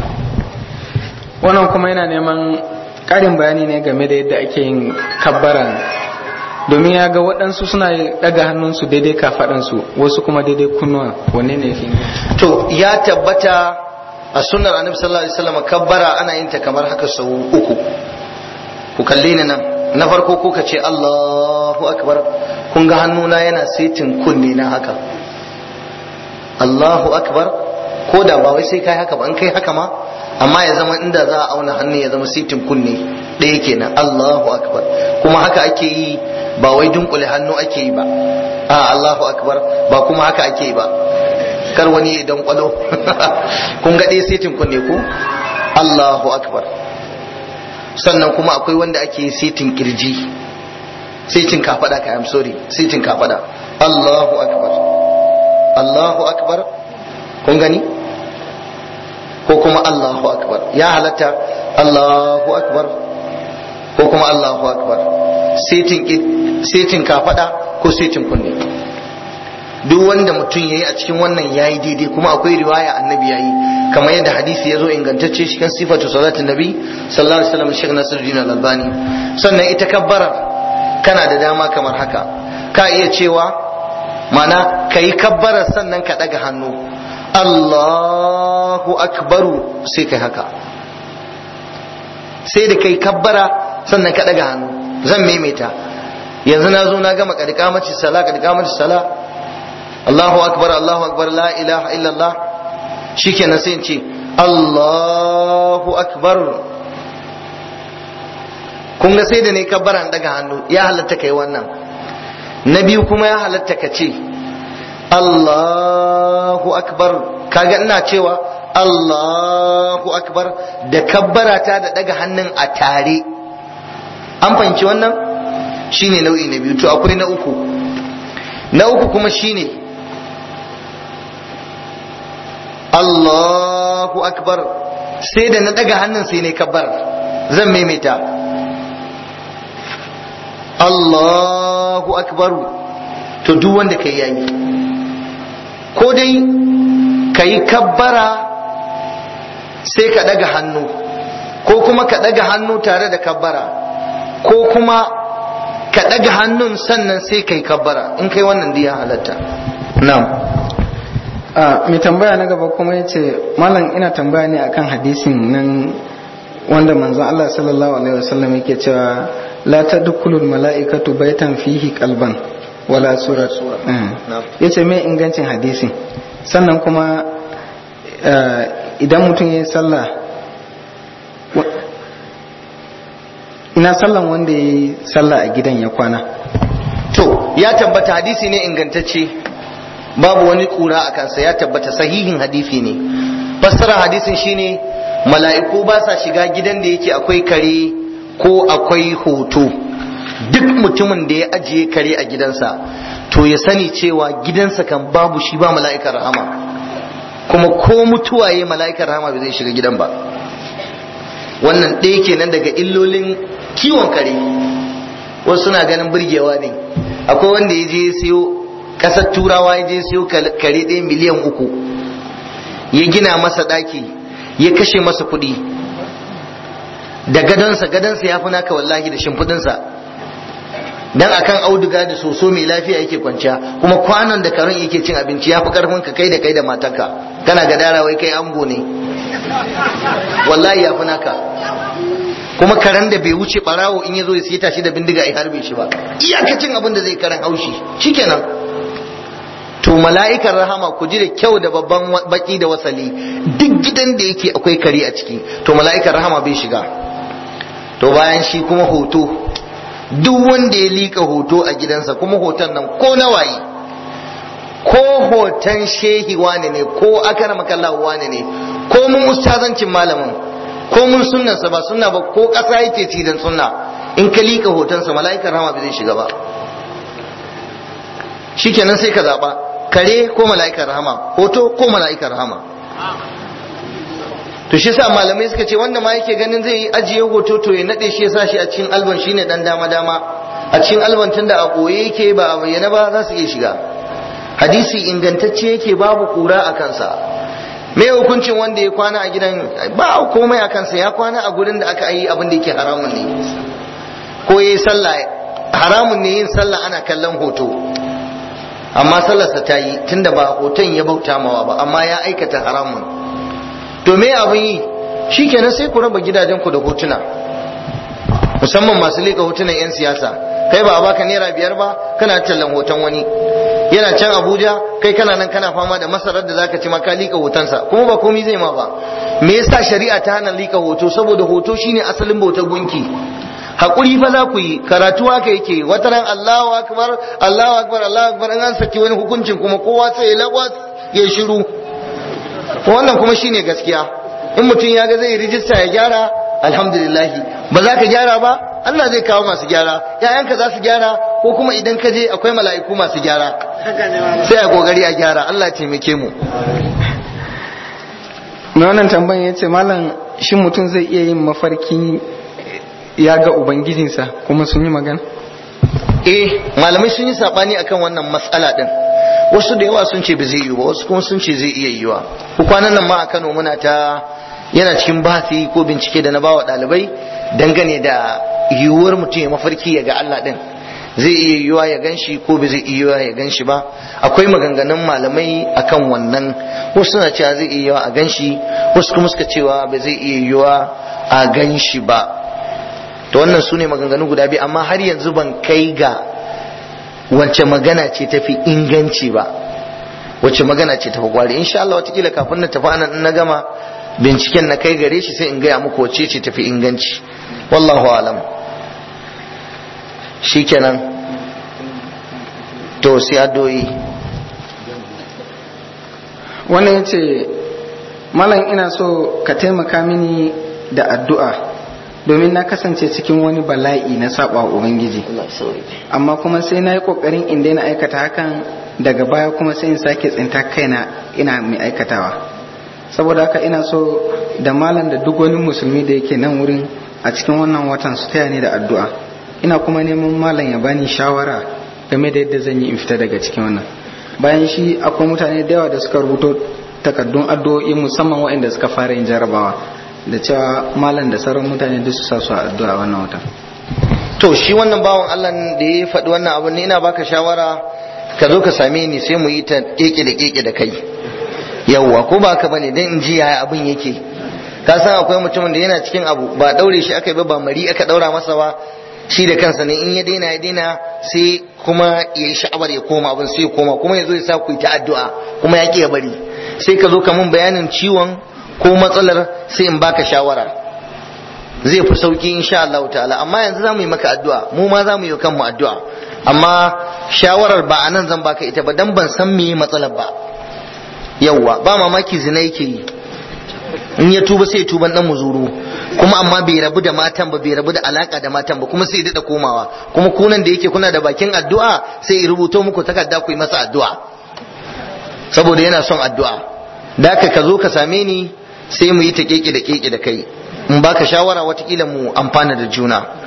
wannan kuma yana neman ƙarin bayani ne game da yadda ake yin kabbaran domin ya ga waɗansu suna ɗaga hannunsu daidai kafaɗansu wasu kuma daidai kunnuwa wanne ne fi to ya tabbata a sunnar annabi sallallahu alaihi wasallam kabbara ana yin ta kamar haka sau uku ku kalle ni nan na farko ko ka ce Allahu akbar kun ga hannuna yana setin kunne na haka Allahu akbar ko da ba wai sai kai haka ba an kai haka ma amma ya zama inda za a auna hannu ya zama sitin kunne ɗaya kenan Allahu akbar kuma haka ake yi ba wai dunkule hannu ake yi ba a Allahu akbar ba kuma haka ake yi ba kar wani ya dan kwalo kun ga ɗaya sitin kunne ko Allahu akbar sannan kuma akwai wanda ake yi sitin kirji sitin kafada ka I'm sorry sitin kafada Allahu akbar Allahu akbar kun gani ko kuma Allahu akbar ya halatta Allahu akbar ko kuma Allahu akbar setin kafada ko setin kunne duk wanda mutum yayi a cikin wannan yayi daidai kuma akwai riwaya annabi yayi kamar yadda hadisi yazo ingantacce shi kan sifatu salatin nabi sallallahu alaihi wasallam Sheikh Nasiruddin Al-Albani sannan ita kabbara kana da dama kamar haka ka iya cewa mana kai kabbara sannan ka daga hannu Allahu akbaru sai kai haka sai da kai kabbara sannan ka daga hannu zan maimaita yanzu na zo na gama kadikamaci sala kadikamaci sala Allahu akbar Allahu akbar la ilaha illallah shikenan sai in ce Allahu akbar kun ga sai da ne kabbara daga hannu ya halatta kai wannan na biyu kuma ya halatta ka ce Allahu akbar kaga ina cewa Allahu akbar da kabbarata da daga hannun a tare an fahimci wannan shine nau'i na biyu to akwai na uku na uku kuma shine Allahu akbar sai da na daga hannun sai ne kabbar zan maimaita Allahu akbar to duk wanda kai yayi ko dai ka yi kabbara sai ka ɗaga hannu ko kuma ka ɗaga hannu tare da kabbara ko kuma ka ɗaga hannun sannan sai ka yi kabbara in kai wannan diya halatta na'am a mai tambaya na gaba kuma ya ce malam ina tambaya ne akan hadisin nan wanda manzon Allah sallallahu alaihi wasallam yake cewa la tadkhulul mala'ikatu baitan fihi qalban wala surat ya ce mai ingancin hadisin sannan kuma idan mutum ya yi sallah ina sallan wanda ya yi sallah a gidan ya kwana to ya tabbata hadisi ne ingantacce babu wani kura a kansa ya tabbata sahihin hadisi ne fassara hadisin shine mala'iku ba sa shiga gidan da yake akwai kare ko akwai hoto duk mutumin da ya ajiye kare a gidansa to ya sani cewa gidansa kan babu shi ba mala'ikar rahama kuma ko mutuwa ya mala'ikar rahama bai zai shiga gidan ba wannan ɗaya kenan daga illolin kiwon kare wasu suna ganin burgewa ne akwai wanda ya je siyo ƙasar turawa ya je siyo kare ɗaya miliyan uku ya gina masa ɗaki ya kashe masa kuɗi da gadonsa gadonsa ya fi naka wallahi da shimfiɗinsa dan akan auduga da soso mai lafiya yake kwanciya kuma kwanon da karen yake cin abinci ya fi karfin ka kai da kai da matarka kana gadara wai kai ango ne wallahi ya fi naka kuma karen da bai wuce barawo in ya zo ya sita shi da bindiga ya harbe shi ba iyakacin abin da zai karen haushi shikenan to mala'ikar rahama ku ji da kyau da babban baki da wasali duk gidan da yake akwai kare a ciki to mala'ikar rahama bai shiga to bayan shi kuma hoto duk wanda ya lika hoto a gidansa kuma hoton nan ko na waye ko hoton shehi wane ne ko akara makallahu wane ne ko mun ustazancin malamin ko mun sunnansa ba sunna ba ko ƙasa yake ci dan sunna in ka lika hotonsa mala'ikar rahama bai zai shiga ba shikenan sai ka zaba kare ko mala'ikar rahama hoto ko mala'ikar rahama to shi sa malamai suka ce wanda ma yake ganin zai yi ajiye hoto to ya nade shi ya sa shi a cikin alban shine dan dama dama a cikin alban tunda a koye yake ba a bayyana ba za su iya shiga hadisi ingantacce yake babu kura a kansa me hukuncin wanda ya kwana a gidan ba komai a kansa ya kwana a gurin da aka yi abin da yake haramun ne ko yayi sallah haramun ne yin sallah ana kallon hoto amma sallarsa ta yi tunda ba hoton ya bauta mawa ba amma ya aikata haramun to me abin yi shikenan sai ku raba gidajen ku da hotuna musamman masu leka hotunan yan siyasa kai ba a baka naira biyar ba kana tallan hoton wani yana can abuja kai kana nan kana fama da masarar da zaka ci maka lika hotonsa kuma ba komai zai ma ba me yasa shari'a ta hana lika hoto saboda hoto shine asalin bautar gunki hakuri fa za ku yi karatu haka yake wata ran Allahu akbar Allahu akbar Allahu akbar in an saki wani hukuncin kuma kowa sai ya lagwas ya shiru wannan kuma shine gaskiya in mutum ya ga zai rijista ya gyara alhamdulillah ba za ka gyara ba Allah zai kawo masu gyara ‘ya'yanka za su gyara ko kuma idan ka je akwai mala'iku masu gyara sai a kokari a gyara Allah taimake mu na wannan tambayan ya ce malam shi mutum zai iya yin mafarki ya ga ubangijinsa kuma sun yi magana eh malamai sun yi sabani akan wannan matsala din wasu da yawa sun ce ba zai yi ba wasu kuma sun ce zai iya yiwa kwanan nan ma a Kano muna ta yana cikin bahasi ko bincike da na bawa ɗalibai dangane da yiwuwar mutum ya mafarki ya ga Allah din zai iya yiwuwa ya gan shi ko ba zai iya yiwuwa ya gan shi ba akwai maganganun malamai akan wannan wasu suna cewa zai iya yiwuwa a gan shi wasu kuma suka cewa ba zai iya yiwuwa a gan shi ba to wannan su ne maganganu guda biyu amma har yanzu ban kai ga wacce magana ce tafi inganci ba wacce magana ce tafi gwari insha Allah watakila kafin na tafi anan na gama binciken na kai gare shi sai in gaya muku wacce ce tafi inganci wallahu alam shikenan to sai addu'o'i wannan ya ce malam ina so ka taimaka mini da addu'a domin na kasance cikin wani bala'i na saba ubangiji amma kuma sai na yi kokarin in daina aikata hakan daga baya kuma sai in sake tsinta kaina ina mai aikatawa saboda haka ina so da malam da duk wani musulmi da yake nan wurin a cikin wannan watan su taya ni da addu'a ina kuma neman malam ya bani shawara game da yadda zan yi in fita daga cikin wannan bayan shi akwai mutane da yawa da suka rubuto takaddun addu'o'i musamman waɗanda suka fara yin jarabawa da cewa malam da sauran mutane duk su sa su a addu'a wannan watan to shi wannan bawan Allah da ya faɗi wannan abu ne ina baka shawara ka zo ka same ni sai mu yi ta keke da keke da kai yawwa ko ba ka bane dan in ji yaya abin yake ka san akwai mutumin da yana cikin abu ba daure shi aka yi ba ba mari aka daura masa ba shi da kansa ne in ya daina ya daina sai kuma ya yi sha'awar ya koma abin sai ya koma kuma ya zo ya sa ku yi ta addu'a kuma ya ki ya bari sai ka zo ka mun bayanin ciwon ko matsalar sai in baka shawara zai fi sauki insha Allah ta'ala amma yanzu za mu yi maka addu'a mu ma za mu yi kanmu addu'a amma shawarar ba a nan zan baka ita ba dan ban san me matsalar ba yawwa ba mamaki zina yake yi in ya tuba sai tuban dan muzuru kuma amma bai rabu da matan ba bai rabu da alaka da matan ba kuma sai daɗa komawa kuma kunan da yake kuna da bakin addu'a sai ya rubuto muku takarda ku yi masa addu'a saboda yana son addu'a da ka ka zo ka same ni sai mu yi ta keke da keke da kai in baka shawara watakila mu amfana da juna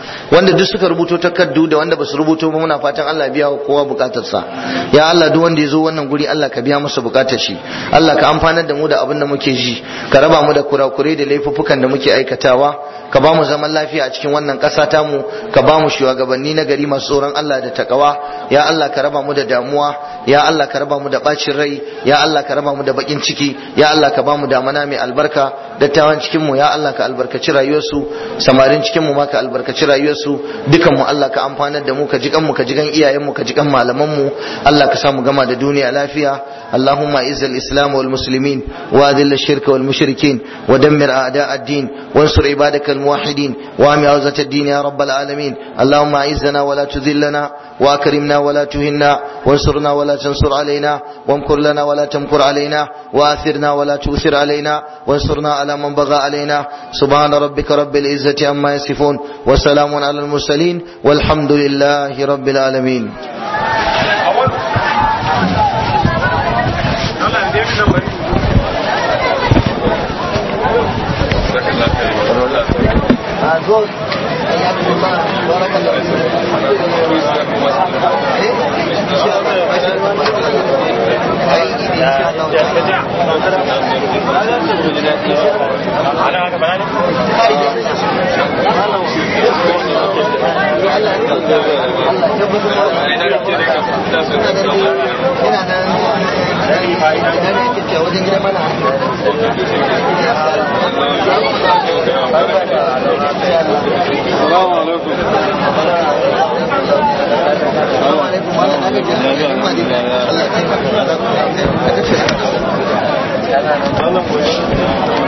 wanda duk suka rubuto takardu da wanda basu rubuto ba muna fatan Allah ya biya wa kowa bukatarsa ya Allah duk wanda ya zo wannan guri Allah ka biya masa bukatar shi Allah ka amfanar da mu da abin da muke ji ka raba mu da kurakurai da laifuffukan da muke aikatawa ka ba mu zaman lafiya a cikin wannan ƙasa tamu ka ba mu shugabanni na gari masu tsoron Allah da takawa ya Allah ka raba mu da damuwa ya Allah ka raba mu da bacin rai ya Allah ka raba mu da bakin ciki ya Allah ka ba mu damana mai albarka dattawan cikin mu ya Allah ka albarkaci rayuwarsu samarin cikin mu ma ka albarkaci rayuwarsu dukan mu Allah ka amfanar da mu ka jikan mu ka jikan iyayen mu ka jikan malaman mu Allah ka samu gama da duniya lafiya اللهم اعز الاسلام والمسلمين واذل الشرك والمشركين ودمر اعداء الدين وانصر عبادك الموحدين وام عوزة الدين يا رب العالمين اللهم اعزنا ولا تذلنا واكرمنا ولا تهنا وانصرنا ولا تنصر علينا وامكر لنا ولا تمكر علينا واثرنا ولا تؤثر علينا وانصرنا على من بغى علينا سبحان ربك رب العزة عما يصفون وسلام على المرسلين والحمد لله رب العالمين بارك الله wajen gida mana Assalamu alaikum. Assalamu alaikum. Allah ya taimaka. Allah ya taimaka. Wannan